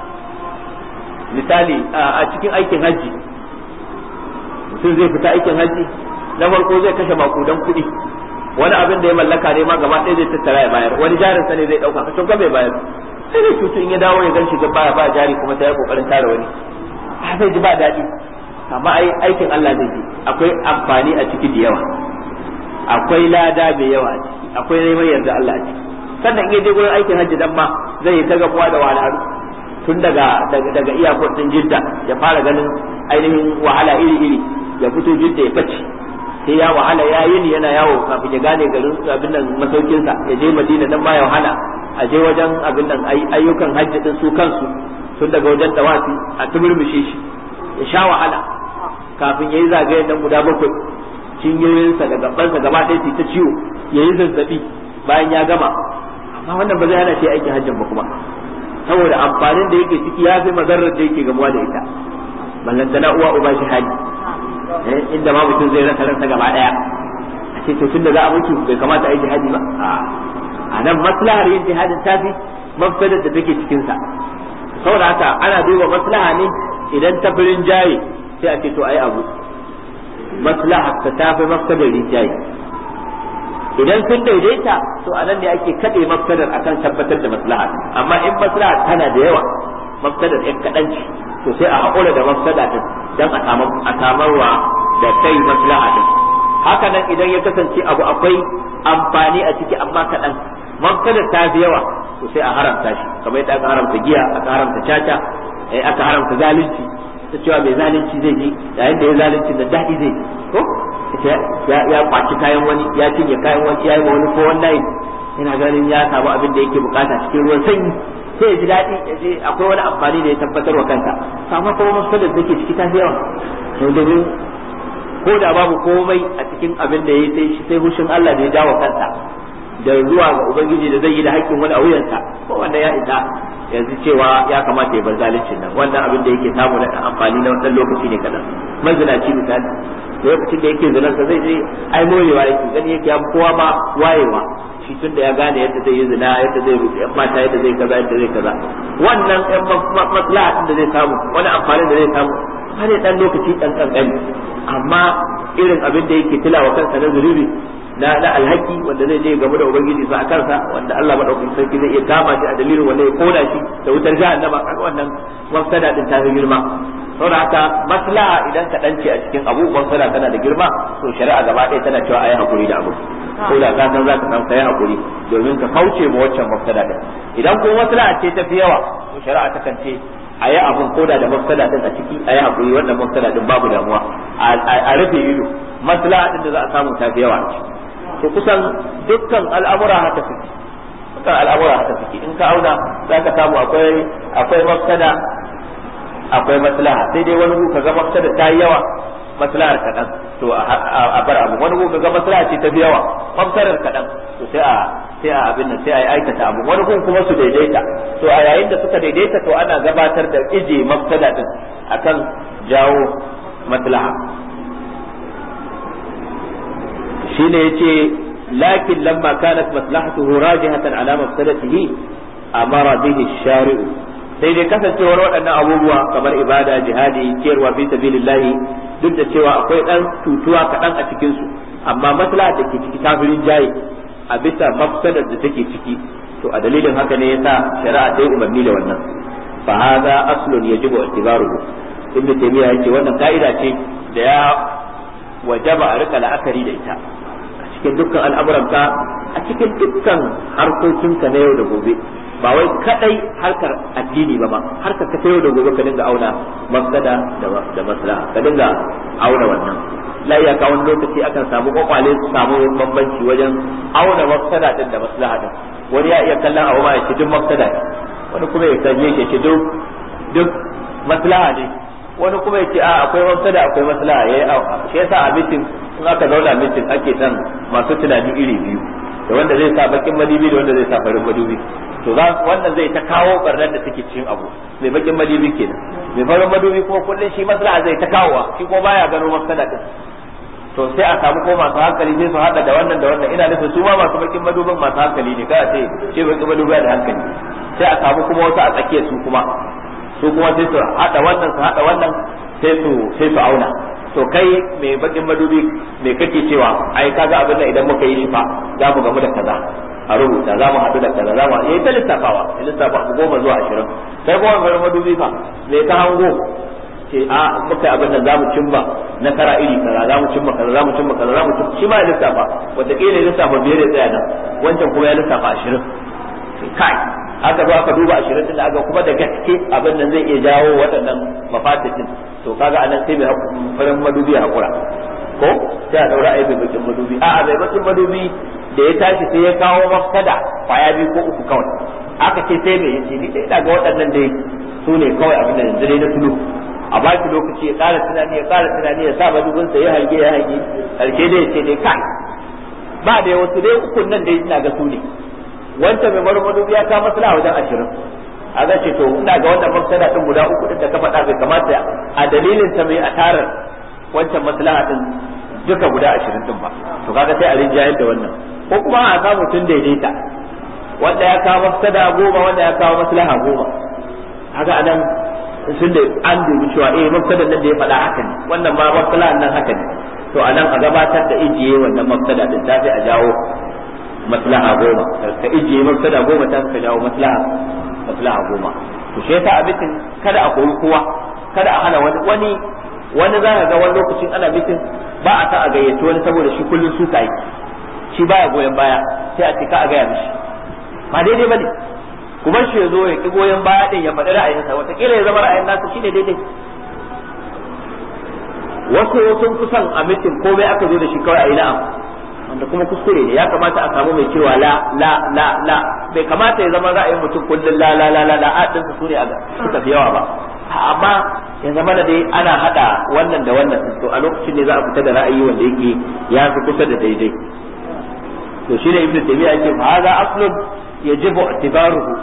misali a cikin aikin hajji mutum zai fita aikin hajji na farko zai kashe makudan kuɗi wani abin da ya mallaka ne ma gaba ɗaya zai tattara ya bayar wani jarinsa ne zai ɗauka kashin bai bayar sai dai cutu in ya dawo ya gan shiga baya ba jari kuma sai ya kokarin tara wani a zai ji ba daɗi amma ai aikin Allah zai ji akwai amfani a ciki da yawa akwai lada mai yawa a ciki akwai neman yarda Allah a ciki sannan in ya je gurin aikin hajji dan ma zai yi ta gamuwa da wahalhalu tun daga daga daga iyakar din Jidda ya fara ganin ainihin wahala iri iri ya fito Jidda ya bace sai ya wahala ya yi ni yana yawo kafin ya gane garin abin nan masaukinsa ya je Madina dan ma ya wahala a je wajen abin nan ayyukan hajji din su kansu tun daga wajen tawafi a tumurmushe shi ya sha wahala kafin ya yi zagayen nan guda bakwai cinyoyinsa da gabansa gaba ɗaya su ta ciwo ya yi zazzabi bayan ya gama amma wannan ba zai hana shi aikin hajjin ba kuma saboda amfanin da yake ciki ya fi mazarar da yake gamuwa da ita ballantana uwa uba shi hali inda ma mutum zai rasa ransa gaba ɗaya a ce to tunda za a mutu bai kamata a yi jihadi ba a nan maslahar yin jihadin ta fi mafsadar da take cikinsa saboda haka ana duba maslaha ne idan ta firin jaye sai a ce to ai abu maslaha ta tafi mafsadar rinjaye idan sun daidaita to a nan ne ake kaɗe mafsadar akan tabbatar da maslaha amma in maslaha tana da yawa mafsadar ɗan kaɗan ce to sai a haƙura da mafsada din dan a samarwa da kai maslaha din haka nan idan ya kasance abu akwai amfani a ciki amma kaɗan mafsadar ta fi yawa to sai a haramta shi kamar yadda aka haramta giya aka haramta caca aka haramta zalunci ta cewa mai zalunci zai ji yayin da ya zalunci da daɗi zai ji ko ya kwaci kayan wani ya cinye kayan wani ya yi ma wani ko wannan yana ganin ya samu abin da yake bukata cikin ruwan sanyi sai ya ji daɗi ya je akwai wani amfani da ya tabbatar wa kanta amma kuma masalar da ke ciki ta fi yawa domin ko da babu komai a cikin abin da ya sai sai hushin Allah da ya jawo kansa da zuwa ga ubangiji da zai yi da haƙƙin wani a wuyansa ko wanda ya isa yanzu cewa ya kamata ya bar zalincin nan wannan abin da yake samu na amfani na wannan lokaci ne kadan mazinaci misali lokacin da yake zinarsa zai je ai morewa yake gani yake ya kowa ma wayewa shi tun da ya gane yadda zai yi zina yadda zai rufe yan mata yadda zai kaza yadda zai kaza wannan yan maslaha da zai samu wani amfanin da zai samu har ya dan lokaci dan kankani amma irin abin da yake tilawa kansa na zulubi na na alhaki wanda zai je game da ubangiji sa a kansa wanda Allah madaukakin sarki zai iya kama shi a dalilin wanda ya koda shi da wutar jahannama kaga wannan mafsada din ta fi girma saboda haka maslaha idan ka dance a cikin abu mafsada tana da girma to shari'a gaba ɗaya tana cewa ayi hakuri da abu ko da ka san zaka san kai hakuri domin ka kauce ma waccan mafsada din idan kuma maslaha ce ta fi yawa to shari'a ta kan ce a yi abun koda da mafsada din a ciki a yi hakuri wannan mafsada din babu damuwa a rufe ido maslaha din da za a samu ta fi yawa a ciki to kusan dukkan al'amura haka suke dukkan al'amura haka suke in ka auna za ka samu akwai akwai mafsada akwai maslaha sai dai wani ka ga mafsada ta yi yawa maslahar kaɗan to a bar abu wani ka ga maslaha ce ta fi yawa mafsadar kaɗan to sai a sai a abin nan sai a aikata abu wani gun kuma su daidaita to a yayin da suka daidaita to ana gabatar da ije mafsada din akan jawo maslaha shine yace lakin lamma kanat maslahatuhu rajihatan ala mafsadatihi amara bihi shari'u sai dai kasancewar waɗannan abubuwa kamar ibada jihadi ciyarwa fi sabilillahi duk da cewa akwai dan tutuwa kaɗan a cikin su amma maslaha da ke ciki tafirin jayi a bisa mafsadar da take ciki to a dalilin haka ne yasa shari'a ta yi umarni da wannan fa hadha aslun yajibu i'tibaruhu ibnu taymiya yace wannan ka'ida ce da ya wajaba a rika la'akari da ita a cikin dukkan al'amuranka a cikin dukkan harkokinka na yau da gobe ba wai kadai harkar addini ba ma harkar ka ta yau da gobe ka dinga auna mafsada da maslaha ka dinga auna wannan la iya wani lokaci akan samu kwakwale su samu bambanci wajen auna mafsada din da maslaha din wani ya iya kallon abu ma ya ce duk mafsada ne wani kuma ya kalle shi ce duk duk maslaha ne wani kuma ya ce a akwai mafsada akwai maslaha yayi shi yasa a mitin in aka zauna mitin ake son masu tunani iri biyu da wanda zai sa bakin madubi da wanda zai sa farin madubi to za wannan zai ta kawo barnar da take cikin abu mai bakin madubi kenan mai farin madubi kuma kullun shi maslaha zai ta kawowa shi ko baya gano mafsada din to sai a samu ko masu hankali sai su hada da wannan da wannan ina nufin su ma masu bakin madubin masu hankali ne kada ce ce bakin madubi da hankali sai a samu kuma wasu a tsakiyar su kuma su kuma sai su hada wannan su hada wannan sai su sai su auna to kai mai bakin madubi me kake cewa ai kaga abin da idan muka yi shi fa za mu gamu da kaza a rubuta za mu haɗu da kaza za mu yi ta lissafawa ya lissafa abu goma zuwa ashirin sai kuma mai madubi fa me ka hango ce a muka abin da za mu cimma nasara iri kaza za mu cimma kaza za mu cimma kaza za mu cimma shi ma ya lissafa wataƙila ya lissafa biyar ya tsaya nan wancan kuma ya lissafa ashirin kai aka zo aka duba ashirin din da aka kuma da gaske abin nan zai iya jawo waɗannan mafatitin to kaga anan sai mai farin madubi ya hakura ko sai a daura aibe bakin madubi a'a mai bakin madubi da ya tashi sai ya kawo mafsada kwaya biyu ko uku kawai aka ce sai mai yace ni dai daga waɗannan dai su ne kawai abin da yanzu dai na tulu a ba shi lokaci ya ƙara tunani ya ƙara tunani ya sa madubin sa ya hange ya hange karshe dai ya ce dai kai ba da wasu dai ukun nan dai ina ga su ne wancan mai marmadu ya ka maslaha wajen ashirin a zan ce to ina ga wannan mafsada din guda uku din da ka faɗa bai kamata a dalilin ta mai atarar wancan maslaha din duka guda ashirin din ba to kaga sai a rinjayar da wannan ko kuma a samu tun daidaita wanda ya kawo mafsada goma wanda ya kawo maslaha goma haka anan sun da an dubi cewa eh mafsadan nan da ya faɗa haka ne wannan ma maslahan nan haka ne to anan a gabatar da ijiye wannan mafsada din ta sai a jawo maslaha goma ka ijiye mafsada goma ta ka jawo maslaha maslaha goma to shi yasa abitin kada a koyi kowa kada a hana wani wani wani za ka ga wani lokacin ana bitin ba a sa a gayyaci wani saboda shi kullun suka yi shi baya goyon baya sai a ce ka a gaya mishi ba daidai bane kuma shi ya zo ya ki goyon baya din ya faɗi ra'ayinsa wataƙila ya zama ra'ayin nasa shine daidai wasu sun fi son a mitin komai aka zo da shi kawai a yi na'am wanda kuma kuskure ne ya kamata a samu mai cewa la la la la bai kamata ya zama ra'ayin mutum kullum la la la la la a dinsa su ne suka fi yawa ba amma ya zama da dai ana hada wannan da wannan to a lokacin ne za a fita da ra'ayi wanda yake ya fi kusa da daidai to shine ibnu taymiya yake fa hadha aslun yajibu i'tibaruhu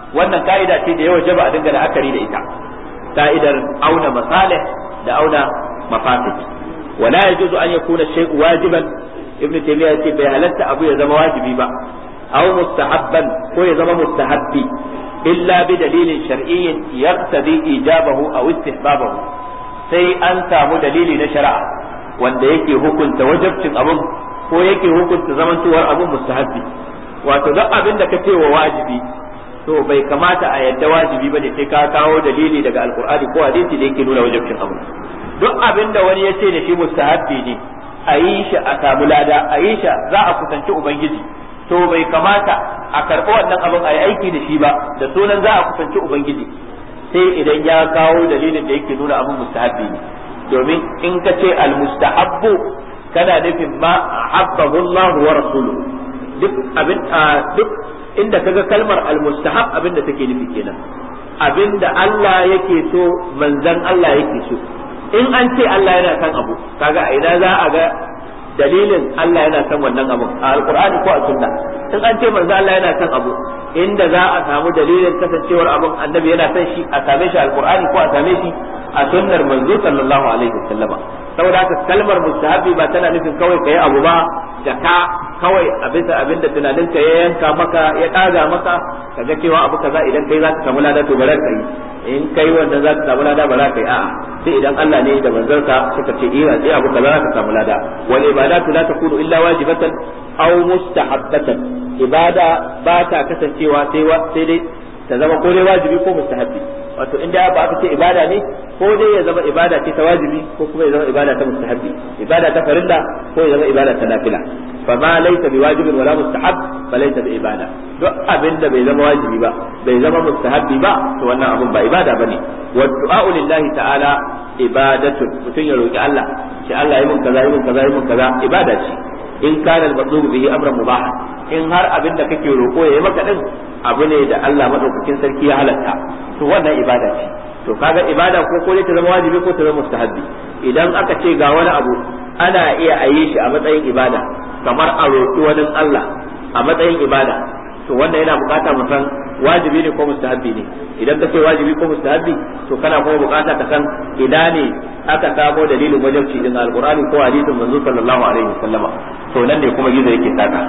wannan ka'ida ce da yawa jaba a dinga la'akari da ita ka'idar auna masalih da auna mafasid wala yajuzu an yakuna shay'u wajiban ibn taymiya ce bai halatta abu ya zama wajibi ba aw mustahabban ko ya zama mustahabbi illa bi dalilin shar'iyyin yaqtadi ijabahu aw istihbabahu sai an samu dalili na shari'a wanda yake hukunta wajabcin abun ko yake hukunta zamantowar abun mustahabbi wato duk abin da ka ce wa wajibi to bai kamata a yadda wajibi bane sai ka kawo dalili daga alkur'ani ko hadisi da yake nuna wajibcin abu duk abin da wani ya ce da shi mustahabbi ne a yi shi a samu lada a yi shi za a kusanci ubangiji to bai kamata a karɓi wannan abin a yi aiki da shi ba da sunan za a kusanci ubangiji sai idan ya kawo dalilin da yake nuna abin mustahabbi ne domin in ka ce almustahabbu kana nufin ma habbahu Allah wa rasuluhu duk abin duk inda kaga kalmar almustahab abin da take nufi kenan abin da Allah yake so manzan Allah yake so in an ce Allah yana son abu kaga a ina za a ga dalilin Allah yana son wannan abu a alqur'ani ko a sunna in an ce manzan Allah yana son abu inda za a samu dalilin kasancewar abin annabi yana son shi a same shi alqur'ani ko a same shi a sunnar manzo sallallahu alaihi wasallama saboda haka kalmar mustahabi ba tana nufin kawai kai abu ba da ka kawai a bisa abin da tunaninka ya yanka maka ya ɗaga maka kaga cewa abu kaza idan kai za ka samu lada to bara ka yi in kai wannan za ka samu lada bara ka yi a'a sai idan Allah ne da manzarsa suka ce iya sai abu kaza za ka samu lada wal ibadatu la takunu illa wajibatan aw mustahabbatan ibada ba ta kasancewa sai sai dai ta zama ko dai wajibi ko mustahabbi wato in da ba aka ce ibada ne ko dai ya zama ibada ce ta wajibi ko kuma ya zama ibada ta mustahabbi ibada ta farilla ko ya zama ibada ta nafila fa ma laysa bi wajibin wala mustahab fa laysa bi ibada duk abin da bai zama wajibi ba bai zama mustahabbi ba to wannan abun ba ibada bane wa du'a lillahi ta'ala ibadatun mutun ya roki Allah shi Allah yi mun kaza yi mun kaza yi mun kaza ibada ce in kana al-matlubu bihi amran mubah in har abin da kake roko yayi maka din abu ne da Allah madaukakin sarki ya halatta to wannan ibada ce to kaga ibada ko ko ta zama wajibi ko ta zama mustahabbi idan aka ce ga wani abu ana iya a yi shi a matsayin ibada kamar a roƙi wani Allah a matsayin ibada to wannan yana bukata mu san wajibi ne ko mustahabbi ne idan ka ce wajibi ko mustahabbi to kana kuma bukata ka san ina ne aka samo dalilin wajibci din alqur'ani ko hadisin manzo sallallahu alaihi wasallama to nan ne kuma gizo yake saka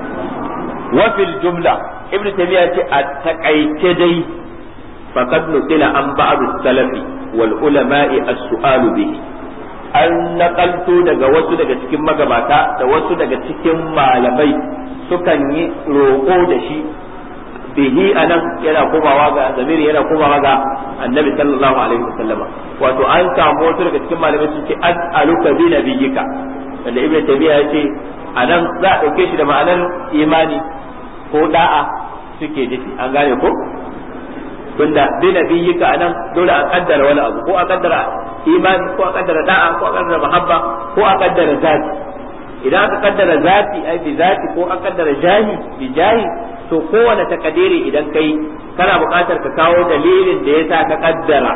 wa fil jumla ibn taymiya ce a takaice dai faqad nukila an ba'd salafi wal ulama'i as-su'alu bihi an nakalto daga wasu daga cikin magabata da wasu daga cikin malamai sukan yi roƙo da shi bihi anan yana komawa ga zamiri yana komawa ga annabi sallallahu alaihi wasallama wato an samu wasu daga cikin malamai sun ce as'aluka bi nabiyyika wanda ibnu tabiya ya ce anan za a dauke shi da ma'anar imani ko da'a suke nufi an gane ko tunda bi nabiyyika anan dole a kaddara wani abu ko a kaddara imani ko a kaddara da'a ko a kaddara mahabba ko a kaddara zati idan aka kaddara zati ai bi zati ko a kaddara jahi bi jahi to kowane takadiri idan kai kana buƙatar ka kawo dalilin da yasa ka kaddara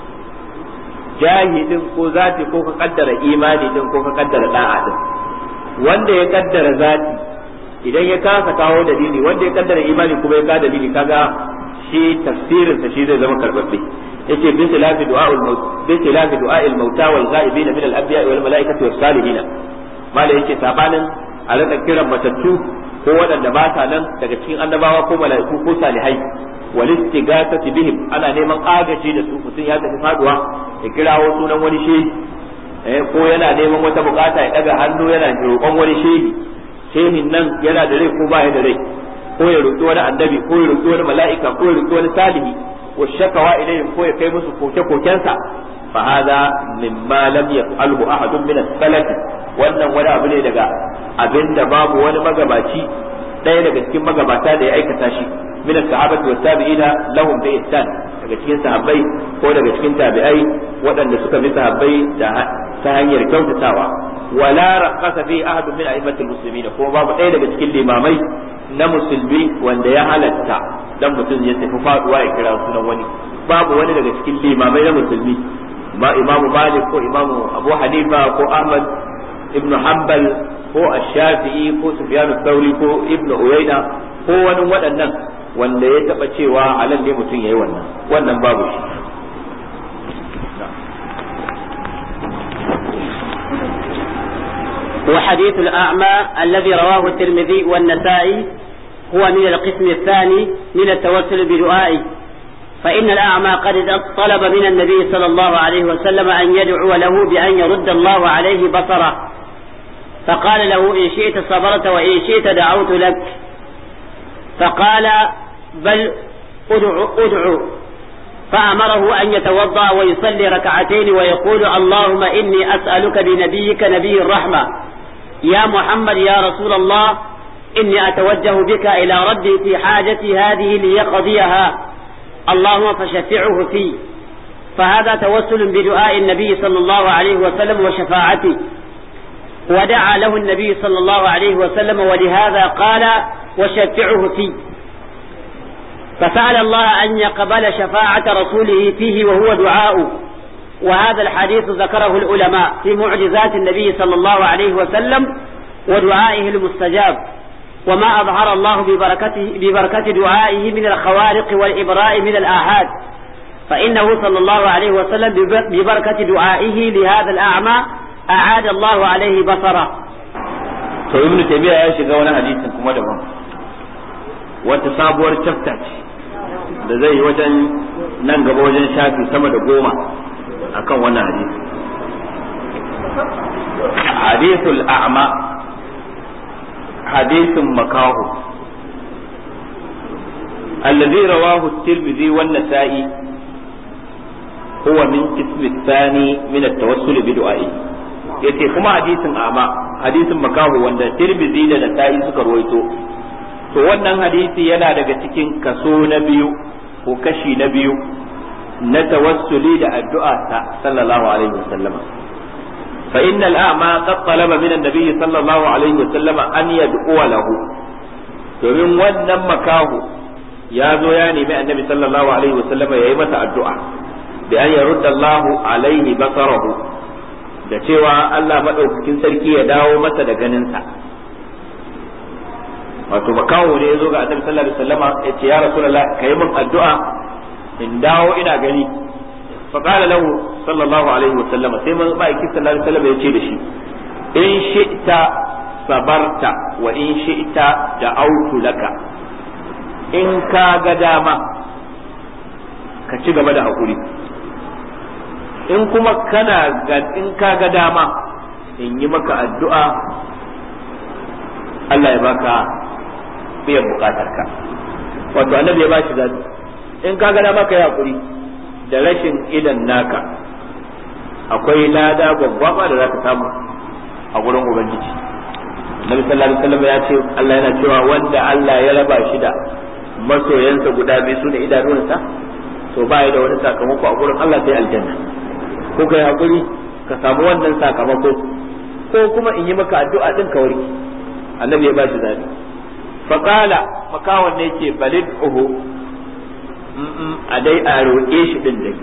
jahi din ko zati ko ka kaddara imani din ko ka kaddara da'a din wanda ya kaddara zati idan ya kasa kawo dalili wanda ya kaddara imani kuma ya kawo dalili kaga shi tafsirin sa shi zai zama karbabbe yace bi tilafi du'a'ul maut bi tilafi du'a'il mauta wal ghaibin min al anbiya wal malaikati was salihin mala yace sabanin a rika kiran matattu ko waɗanda ba sa nan daga cikin annabawa ko mala'iku ko salihai wal istighasati bihim ana neman agaji da su mutum ya tafi faduwa ya kirawo sunan wani shehi eh ko yana neman wata bukata ya daga hannu yana roƙon wani shehi shehin nan yana da rai ko ba ya da rai ko ya roƙi wani annabi ko ya roƙi wani mala'ika ko ya roƙi wani salihi wa shakawa ilayhim ko ya kai musu koke-kokensa fa hada mimma lam yaf'alhu ahadun min as-salaf wannan wani abu ne daga abinda babu wani magabaci ɗaya daga cikin magabata da ya aikata shi min as-sahabati was tabi'ina lahum bi ihsan daga cikin sahabbai ko daga cikin tabi'ai waɗanda suka bi sahabbai da ta hanyar kyautatawa wala raqasa fi ahadun min a'immatil muslimin ko babu ɗaya daga cikin limamai na musulmi wanda ya halatta dan mutum ya tafi faduwa ya kira sunan wani babu wani daga cikin limamai na musulmi ma imamu malik ko imamu abu hanifa ko ahmad ibnu hanbal ko ash-shafi'i ko sufyan thawri ko ibnu uyayna ko wani waɗannan wanda ya taba cewa halal ne mutum yayi wannan wannan babu shi وحديث الأعمى الذي رواه الترمذي والنسائي هو من القسم الثاني من التوسل بدعائه فإن الأعمى قد طلب من النبي صلى الله عليه وسلم أن يدعو له بأن يرد الله عليه بصره فقال له إن شئت صبرت وإن شئت دعوت لك فقال بل ادعو ادعو فأمره أن يتوضأ ويصلي ركعتين ويقول اللهم إني أسألك بنبيك نبي الرحمة يا محمد يا رسول الله إني أتوجه بك إلى ربي في حاجتي هذه ليقضيها اللهم فشفعه في فهذا توسل بدعاء النبي صلى الله عليه وسلم وشفاعته ودعا له النبي صلى الله عليه وسلم ولهذا قال وشفعه فيه فسأل الله أن يقبل شفاعة رسوله فيه وهو دعاء وهذا الحديث ذكره العلماء في معجزات النبي صلى الله عليه وسلم ودعائه المستجاب وما أظهر الله ببركته, ببركة دعائه من الخوارق والإبراء من الآحاد فإنه صلى الله عليه وسلم ببركة دعائه لهذا الأعمى أعاد الله عليه بصره to ibnu taymiya ya shiga wani hadisin kuma daban wata sabuwar chapter ce da zai yi wajen nan gaba wajen shafi sama da goma akan wannan hadisi hadithul a'ma hadisin makahu الذي رواه الترمذي والنسائي هو من قسم الثاني من التوسل بدعائه yace kuma hadisin ama hadisin makahu wanda tirmidhi da nasa'i suka ruwaito to wannan hadisi yana daga cikin kaso na biyu ko kashi na biyu na tawassuli da addu'a ta sallallahu alaihi wasallam fa innal a'ma qad talaba min an-nabiy sallallahu alaihi wasallam an yad'u lahu domin wannan makahu ya zo ya nemi annabi sallallahu alaihi wasallam yayi masa addu'a bi an yarudda Allahu alaihi basarahu da cewa Allah maɗaukakin sarki ya dawo masa da ganinsa wato makawo ne ya zo ga annabi sallallahu alaihi wasallama ya ce ya rasulullah kai min addu'a in dawo ina gani fa qala lahu sallallahu alaihi wasallama sai man ma'aiki sallallahu alaihi wasallama ya ce da shi in shi'ta sabarta wa in shi'ta da'autu laka in ka ga dama ka ci gaba da hakuri in kuma kana ga in ka ga dama in yi maka addu'a Allah ya baka biyan bukatarka wato annabi ya ba shi zaɓi in ka ga dama ka yi hakuri da rashin idan naka akwai lada gwaggwaba da za ka samu a gurin ubangiji Nabi sallallahu alaihi wasallam ya ce Allah yana cewa wanda Allah ya raba shi da masoyansa guda biyu sune idanunsa to ba da wani sakamako a gurin Allah sai aljanna ko kai hakuri ka samu wannan sakamako ko kuma in yi maka addu'a din ka warke annabi ya bashi zabi fa qala makawan ne yake balid uhu a dai a roƙe shi din dai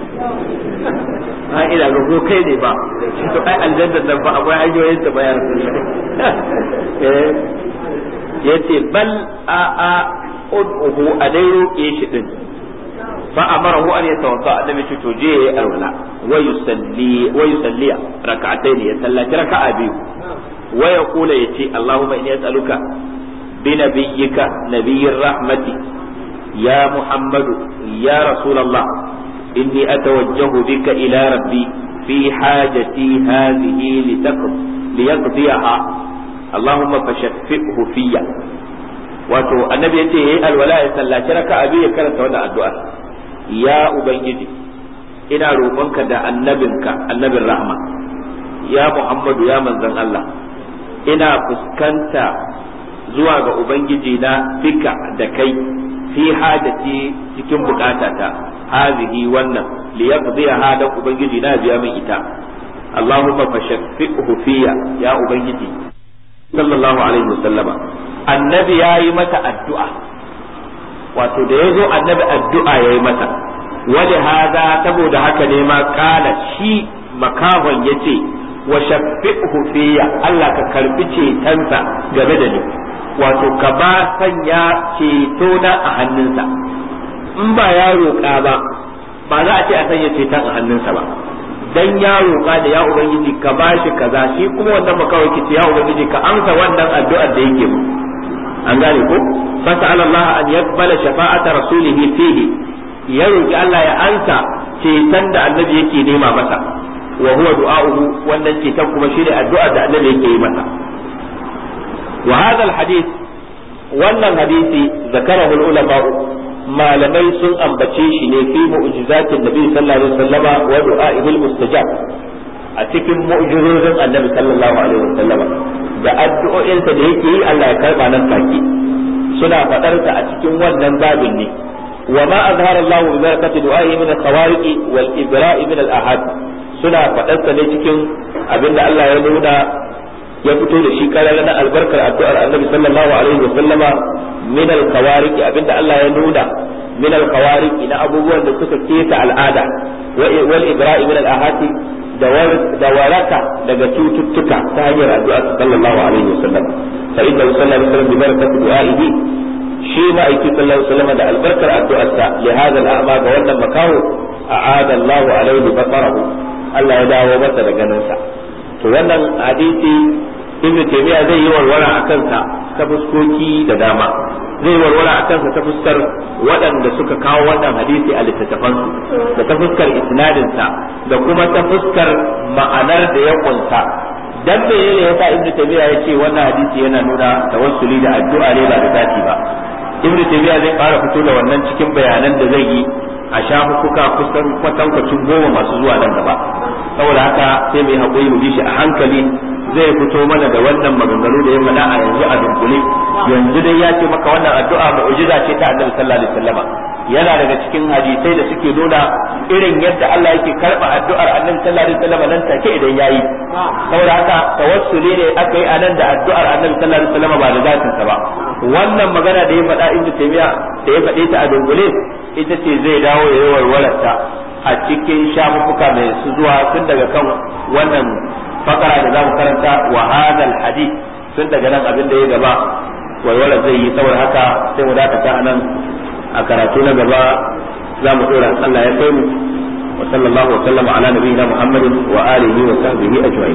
ha ina ga ko kai ne ba to ai aljanna nan ba akwai hanyoyin da bayar eh yace bal a a ud'uhu a dai roƙe shi din فأمره أن يتوضأ النبي تجيه الولاء ويصلي ويصلي ركعتين يصلى ركعة بيو ويقول يتي اللهم إني أسألك بنبيك نبي الرحمة يا محمد يا رسول الله إني أتوجه بك إلى ربي في حاجتي هذه لتقض ليقضيها اللهم فشفئه فيا wato annabi ya ce yayi alwala ya sallaci raka'a biyu ya karanta wannan addu'a ya ubangiji ina roƙonka da annabinka annabin rahma ya muhammadu ya manzon Allah ina fuskanta zuwa ga ubangiji na bika da kai fi hajati cikin bukatata hazihi wannan li yaqdiha hada ubangiji na biya min ita Allahumma fashaffihu fiya ya ubangiji sallallahu alaihi wasallama annabi yayi mata addu'a wato da yazo annabi addu'a yayi mata wali hada saboda haka ne ma kala shi makahon yace wa shaffihu fiya Allah ka karbi cetonsa game da ni wato ka ba sanya ceto na a hannunsa in ba ya roƙa ba ba za a ce a sanya ceton a hannunsa ba dan ya roƙa da ya ubangiji ka ba shi kaza shi kuma wannan makawai ki ce ya ubangiji ka amsa wannan addu'ar da yake mu an gane ko fas'al Allah an yaqbala shafa'ata rasulih fihi ya roki Allah ya ansa ceton da annabi yake nema masa wa huwa du'a'uhu wannan ceton kuma shi ne addu'ar da annabi yake yi masa wa hadha alhadith wannan hadisi zakarahu ulama malamai sun ambace shi ne fi mu'jizatin nabi sallallahu alaihi wasallama wa du'a'ihil mustajab a cikin mu'jizozin annabi sallallahu alaihi wasallama da addu'o'insa da yake yi Allah ya karba nan take suna fadar ta a cikin wannan babin ne wa ma azhara Allah bi barakati du'a'i min al-khawariq wal ibra'i min al-ahad suna fadar ta ne cikin abinda Allah ya nuna ya fito da shi karar na albarkar addu'ar annabi sallallahu alaihi wasallama min al-khawariq abinda Allah ya nuna min al-khawariq na abubuwan da suka keta al'ada wal ibra'i min al-ahati da waraka daga cututtuka ta hanyar addu'a sallallahu alaihi wasallam fa inna sallallahu alaihi wasallam bi barakati du'a'ihi shi ma aiki sallallahu alaihi wasallam da albarkar addu'arsa li hadha al-a'ma ga wannan makaho a'ada Allahu alaihi basarahu Allah ya dawo masa da ganinsa to wannan hadisi ibn taymiya zai yi warwara a kansa ta fuskoki da dama zai warwara a kansa ta fuskar waɗanda suka kawo wannan hadisi a littattafansu da ta fuskar isnadinsa da kuma ta fuskar ma'anar da ya kunsa dan me ne yasa ibn taymiya ya ce wannan hadisi yana nuna tawassuli da addu'a ne ba da zati ba ibn taymiya zai fara fito da wannan cikin bayanan da zai yi a shafukuka kusan kwatankwacin goma masu zuwa nan gaba saboda haka sai mai haƙuri mu bi shi a hankali zai fito mana da wannan maganganu da ya faɗa a yanzu a dunkule yanzu dai ya ce maka wannan addu'a mu'jiza ce ta annabi sallallahu alaihi wasallam yana daga cikin hadisai da suke nuna irin yadda Allah yake karba addu'ar annabi sallallahu alaihi wasallam nan take idan yayi saboda haka tawassuli ne aka yi anan da addu'ar annabi sallallahu alaihi wasallam ba da zatin sa ba wannan magana da ya faɗa ibnu taymiya da ya faɗe ta a dunkule ita ce zai dawo ya yi warwararta a cikin shafuka mai su zuwa tun daga kan wannan fakara da zamu karanta wa hadal hadith tun daga nan abin da ya gaba walwala zai yi saboda haka sai mu dakata a nan a karatu na gaba za mu dora Allah ya kai mu wa sallallahu wa sallama ala nabiyina Muhammadin wa alihi wa sahbihi ajma'in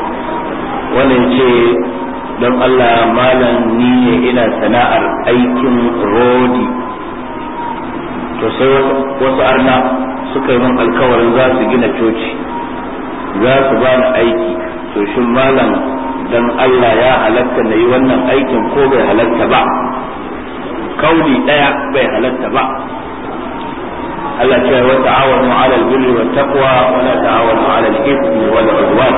wannan ce don Allah malam ni ne ina sana'ar aikin rodi to sai wasu arna suka yi min alkawarin za su gina coci za su ba ni aiki to shin malam dan Allah ya halatta na yi wannan aikin ko bai halatta ba kauli daya bai halatta ba Allah ce wa ta'awanu 'ala al-birri wat taqwa wa la ta'awanu 'ala al-ithmi wal 'udwan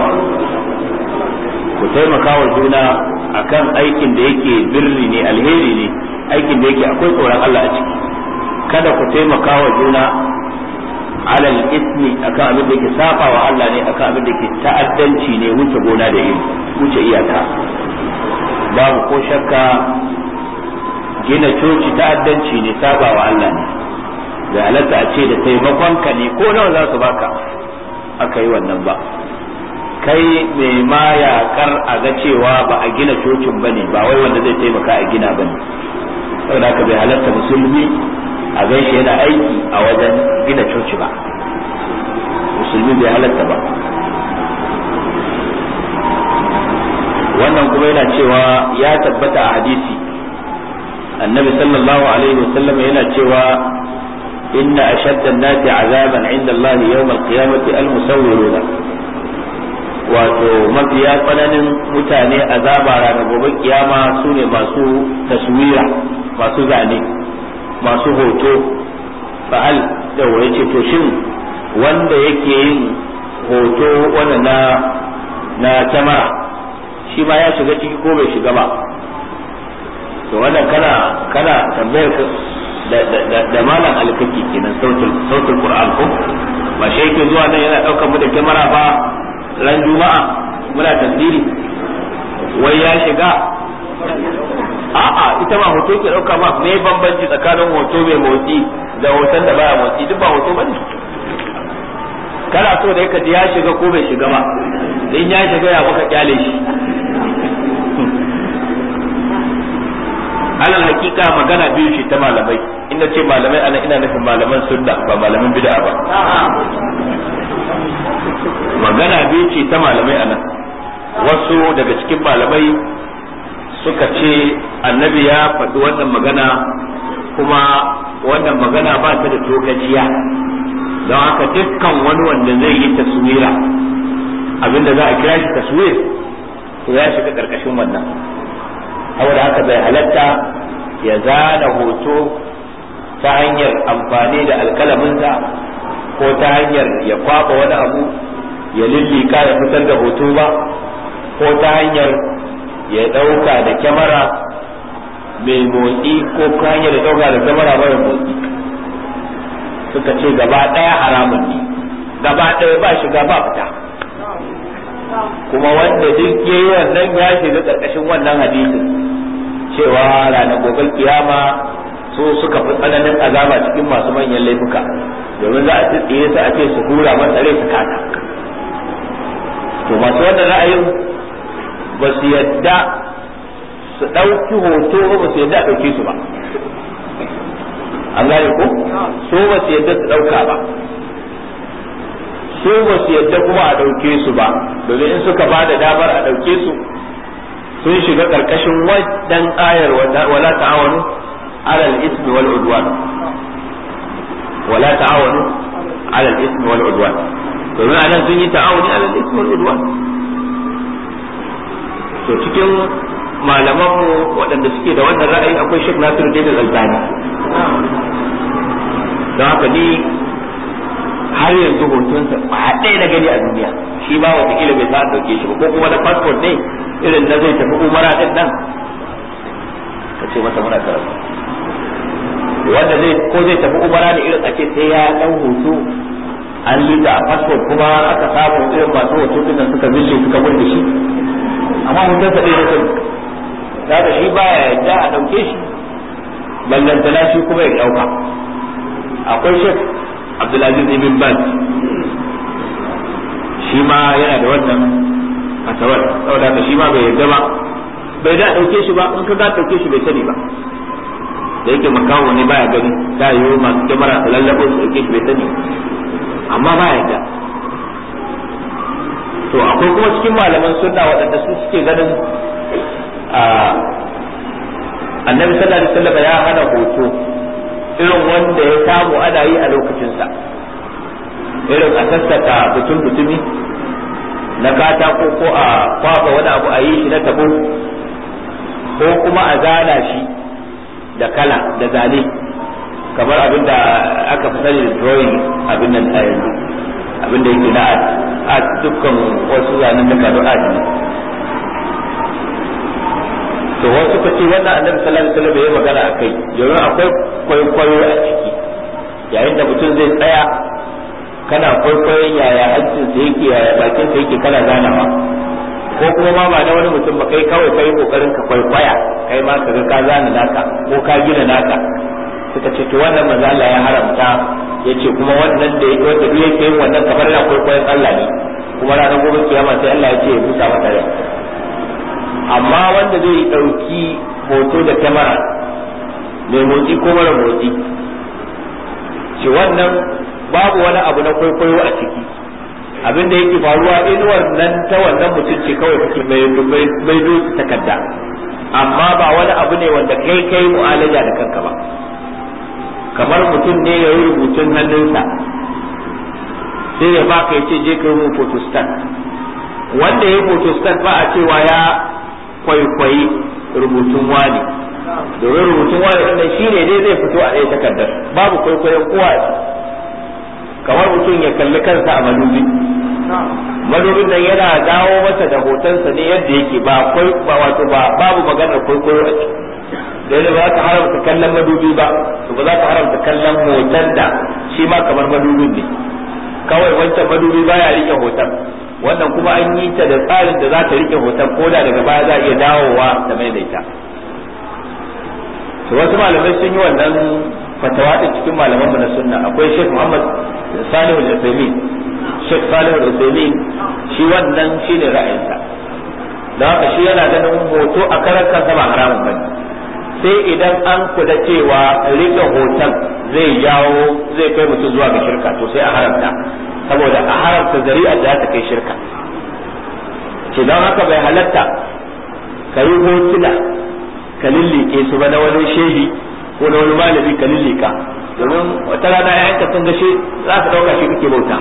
ku taimaka wa juna akan aikin da yake birri ne alheri ne aikin da yake akwai tsoron Allah a ciki kada ku taimaka wa juna alal ismi akan abin da ke saba wa Allah ne akan abin da ke ta'addanci ne wuce gona da iri wuce iyaka babu ko shakka gina coci ta'addanci ne saba wa Allah ne da halatta a ce da taimakon ka ne ko nawa za su baka aka yi wannan ba kai mai ma yakar a ga cewa ba a gina cocin ba ne ba wai wanda zai taimaka a gina ba ne saboda haka bai halatta musulmi a gaishe yana aiki a wajen gina coci ba musulmi bai halatta ba wannan kuma yana cewa ya tabbata a hadisi annabi sallallahu alaihi wasallam yana cewa inna ashadda an-nasi azaban 'inda Allah yawm al-qiyamati al-musawwiruna wato mafiya tsananin mutane azaba ranar gobe kiyama su ne masu taswira masu zane masu hoto fa'al da ya ce to shin wanda yake yin hoto wanda na na kyamara shi ma ya shiga ciki ko bai shiga ba to wannan kana kana tambayar da malam alkaki kenan sautul sautul qur'an ko ba shi yake zuwa nan yana daukar mu da kyamara ba ran juma'a muna tasiri wai ya shiga a'a ita ma hoto ke dauka ba me bambanci tsakanin hoto mai motsi da hoton da baya motsi duk ba hoto bane kana so da yake ya shiga ko bai shiga ba in ya shiga ya muka kyale shi alal hakika magana biyu ce ta malamai inda ce malamai ana ina nufin malaman sunna ba malaman bid'a ba magana biyu ce ta malamai ana wasu daga cikin malamai suka ce annabi ya faɗi wannan magana kuma wannan magana ba ta da tokaciya don haka dukkan wani wanda zai yi taswira abinda za a kira shi taswir to ya shiga karkashin wannan saboda haka bai halatta ya zana hoto ta hanyar amfani da alkalaminsa ko ta hanyar ya kwaba wani abu ya lillika ya fitar da hoto ba ko ta hanyar ya ɗauka da kyamara mai motsi ko ta hanyar ya ɗauka da kyamara mara motsi suka ce gaba ɗaya haramun ne gaba ɗaya ba shiga ba fita kuma wanda duk ya yi wannan ya shiga ƙarƙashin wannan hadisin cewa ranar gobe kiyama su suka fi tsananin azaba cikin masu manyan laifuka domin za a tsitsiye su a ce su hura masa rai su kata to masu wannan ra'ayin ba su yadda su ɗauki hoto ba su yadda a ɗauke su ba an gane ko so ba su yadda su ɗauka ba su ba su yadda kuma a ɗauke su ba domin in suka ba da damar a ɗauke su sun shiga ƙarƙashin wadan ayar wala ta'awanu alal ismi wal udwan wala ta'awanu alal ismi wal udwan domin anan sun yi ta'awuni alal ismi wal udwan to cikin malaman mu waɗanda suke da wannan ra'ayi akwai Sheikh Nasiruddin Al-Albani don haka ni har yanzu hotonsa ba ɗaya na gani a duniya shi ba watakila bai sa dauke shi ba ko kuma da passport ne irin na zai tafi umara din nan ka ce masa muna karatu wanda zai ko zai tafi umara ne irin a ce sai ya ɗan hoto an lita a passport kuma aka samu irin masu hoto din nan suka zille suka gudu shi amma hotonsa ɗaya na sani kaga shi baya yadda a ɗauke shi ballantana shi kuma ya ɗauka akwai shek abdulaziz ibn baz shi ma yana da wannan fatawar saboda haka shi ma bai yarda ba bai da ɗauke shi ba in ka ga ɗauke shi bai sani ba da yake makawo ne baya gani ta yi masu kyamara su lallabo su ɗauke shi bai sani amma ba yarda to akwai kuma cikin malaman sunna waɗanda su suke ganin annabi sallallahu alaihi wasallam ya hana hoto irin wanda ya samu ana yi a lokacinsa irin a sassaka butun butumi na katako ko a kwaba wani abu a yi shi na tabo ko kuma a zana shi da kala da zane kamar abin da aka fi sani da drawing abin nan a yanzu abin da yake na art dukkan wasu zanen da kado art ne to wasu ka ce wannan annabi sallallahu alaihi wasallam ya magana akai domin akwai kwaikwayo a ciki yayin da mutum zai tsaya kana kwaikwayon yaya hancin sa yake yaya bakin sa yake kana ganawa ko kuma ma ba na wani mutum ba kai kawai kai kokarin ka kwaikwaya kai ma ka ga ka zana naka ko ka gina naka suka ce to wannan manzo Allah ya haramta yace kuma wannan da yake wanda duk yake yin wannan kamar yana kwaikwayon Allah ne kuma ranar gobe kiyama sai Allah ya ce ya busa mata rai amma wanda zai ɗauki hoto da kyamara mai motsi ko mara motsi shi wannan babu wani abu na kwaikwayo a ciki abin da yake faruwa inuwar nan ta wannan mutum ce kawai kake mai doki takarda amma ba wani abu ne wanda kai kai mu'alaja da kanka ba kamar mutum ne ya yi rubutun hannunsa sai ya baka ya ce je ka yi photostat wanda ya yi photostat ba a cewa ya kwaikwayi rubutun wani domin rubutun wani ɗin shi ne dai zai fito a ɗaya takardar babu kwaikwayon kowa kamar mutum ya kalli kansa a madubi madubin nan yana dawo masa da hotonsa ne yadda yake ba kwai ba wato ba babu maganar kwaikwayo a ciki dai ba za ka haramta kallon madubi ba to ba za ka haramta kallon hoton da shi ma kamar madubin ne kawai wancan madubi baya rike hoton wannan kuma an yi ta da tsarin da za ta rike hoton ko da daga baya za a iya dawowa ta maimaita to wasu malamai sun yi wannan fatawa din cikin malaman na sunna akwai Sheikh Muhammad Salih al-Uthaymeen Sheikh Salih al-Uthaymeen shi wannan shine ra'ayinsa da haka shi yana ganin hoto a karan kansa ba haramun bane sai idan an kula cewa rike hoton zai jawo zai kai mutum zuwa ga shirka to sai a haramta saboda a haramta zari'a da ta kai shirka ce don haka bai halatta ka yi hotuna ka lillike su ba na wani shehi ko na wani malami ka lillika domin wata rana ya yanka sun gashe za ka dauka shi kake bauta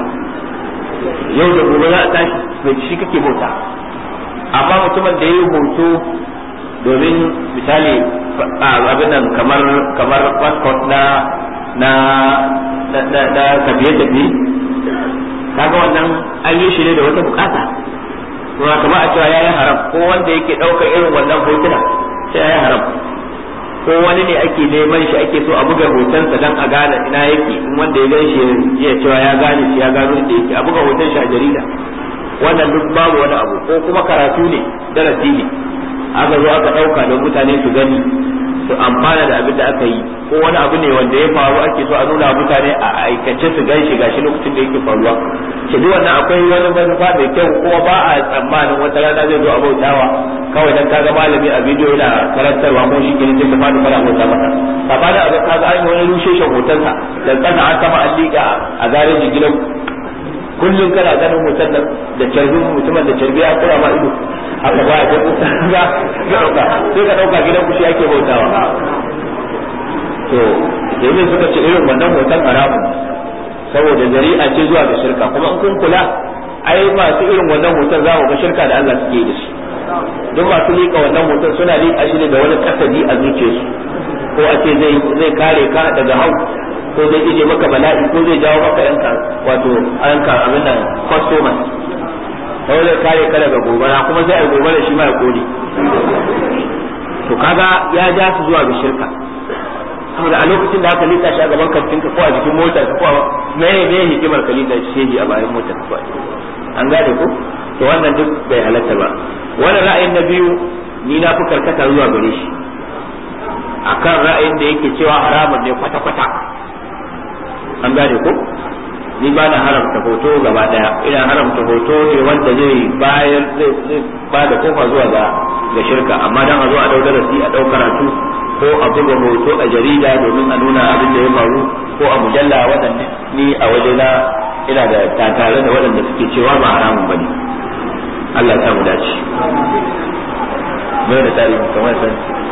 yau da gobe za a tashi bai shi kake bauta amma mutumin da ya yi hoto domin misali abin nan kamar kamar passport na na na na tafiye tafiye kaga wannan an yi shi ne da wata bukata kuma kamar a cewa yayin haram ko wanda yake ɗaukar irin wannan hotuna sai yayin haram ko wani ne ake neman shi ake so a buga hotonsa dan a gane ina yake in wanda ya gan shi ya cewa ya gane shi ya gano inda yake a buga hoton shi a jarida wannan duk babu wani abu ko kuma karatu ne darasi ne aka zo aka ɗauka don mutane su gani su amfana da abin da aka yi ko wani abu ne wanda ya faru ake so a nuna mutane a aikace su gan shi gashi lokacin da yake faruwa ke duk wannan akwai wani manufa mai kyau kuma ba a tsammanin wata rana zai zo a bautawa kawai dan kaga malami a bidiyo yana karantarwa ko shi kenan sai ka fadi fara bauta masa amma da aka kaga an yi wani rushe shi hotonsa da tsana an sama an liƙa a garejin gidan kullum kana ganin hoton da carbin mutumin da carbi ya kura ma ido haka ba ya ga ga dauka sai ka dauka gidan ku shi ake bautawa to yanzu suka ce irin wannan hoton haramun saboda zari'a ce zuwa ga shirka kuma in kun kula ai masu irin wannan hoton za mu ga shirka da Allah suke da shi duk masu liƙa wannan hoton suna liƙa shi ne da wani kasadi a zuciyarsu ko a ce zai zai kare ka daga hau ko zai ije maka bala'i ko zai jawo maka yanka wato yanka abin nan customers ko zai kare ka daga gobara kuma zai ai gobara shi ma ya kone to kaga ya ja su zuwa ga shirka saboda a lokacin da aka lita shi a gaban kantin ka ko a jikin motar ka ko a me me hikimar ka lita shi a bayan motar ka an gane ko to wannan duk bai halatta ba wannan ra'ayin na biyu ni na fi karkata zuwa gare shi akan ra'ayin da yake cewa haramun ne kwata-kwata an gane ko ni ba na haramta hoto gaba daya ina haramta hoto ne wanda zai bayar zai ba da kofa zuwa ga ga shirka amma dan a zo a dau darasi a dau karatu ko a buga hoto a jarida domin a nuna abin da ya faru ko a mujalla waɗanda ni a wajena ina da tatare da waɗanda suke cewa ba haramun bane Allah ya samu dace mai da tarihi kamar san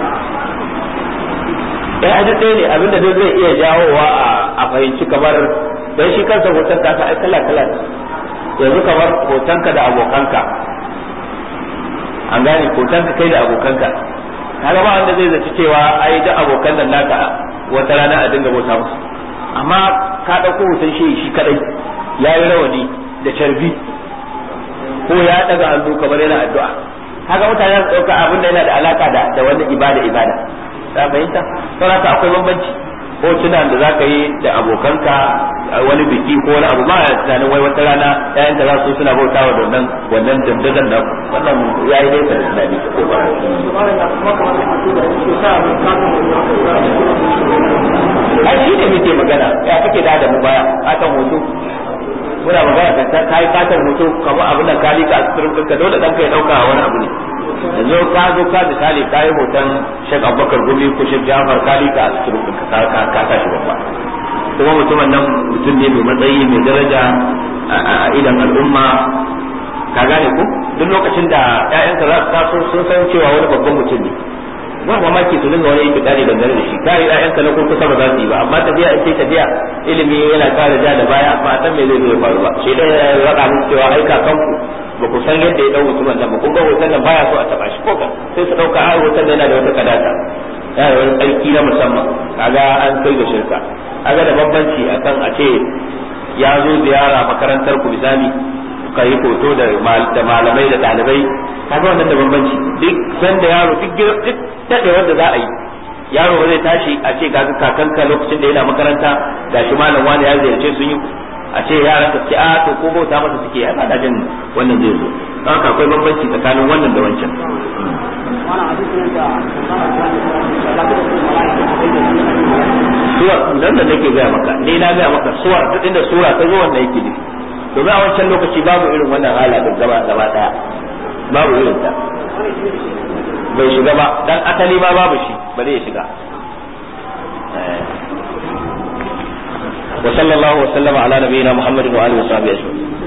eh a ɗaya ne abinda duk zai iya jawowa a fahimci kamar dan shi kansa hoton ka ai kala kala yanzu kamar hotonka da abokanka an gane hotonka kai da abokanka kaga ba wanda zai zaci cewa ai da abokan nan naka wata rana a dinga bauta musu amma ka ɗauko hoton shi shi kadai ya yi rawani da carbi ko ya daga hannu kamar yana addu'a kaga mutane su ɗauka abin da yana da alaka da da wani ibada ibada ta fahimta saboda akwai bambanci hotunan da zaka yi da abokanka wani biki ko wani abu ba ya tunanin wai wata rana ƴaƴanka za su suna bautawa da wannan wannan dandazon da wannan yayi nesa da tunani ko ba ai shi ne muke magana ya kake da da mu baya akan hoto muna magana ka ta yi fatar hoto kamar abin da ka lika a cikin ka dole dan kai dauka wani abu ne yanzu ka zo ka misali ka yi hoton Sheikh Abubakar Gumi ko Sheikh Jafar ka lika a cikin ka ka ka ka shi babba kuma mutumin nan mutum ne mai matsayi mai daraja a idan al'umma ka gane ko duk lokacin da ƴaƴanka za su taso sun san cewa wani babban mutum ne ba mamaki su dinga wani yake kare dangane da shi kare ƴaƴanka na kurkusa ba za su yi ba amma tafiya in ce tafiya ilimi yana kare ja da baya ba a san me zai zo ya faru ba shi dai ya raka musu cewa ai kakanku ba ku san yadda ya dau mutumin nan ba kun ga hoton nan baya so a taba shi ko ka sai su dauka ai hoton nan yana da wata kadata yana da wani tsarki na musamman kaga an kai ga shirka kaga da bambanci akan a ce ya zo ziyara makarantar ku misali ka yi hoto da malamai da ɗalibai kaga wannan da bambanci duk sanda yaro duk duk dade wanda za a yi yaro ba zai tashi a ce kaga kakanka lokacin da yana makaranta gashi malam wani ya ziyarce sun yi a ce yaran ka ce a to ko bauta masa suke ya da jin wannan zai zo don haka akwai bambanci tsakanin wannan da wancan suwar dan da nake gaya maka ni na gaya maka suwar duk inda sura ta zo wanda yake nufi domin a wancan lokaci babu irin wannan hala da gaba gaba daya babu irin ta bai shiga ba dan asali ma babu shi bale ya shiga wa sallallahu wa sallama ala nabiyina muhammadin wa alihi wa sahbihi ajma'in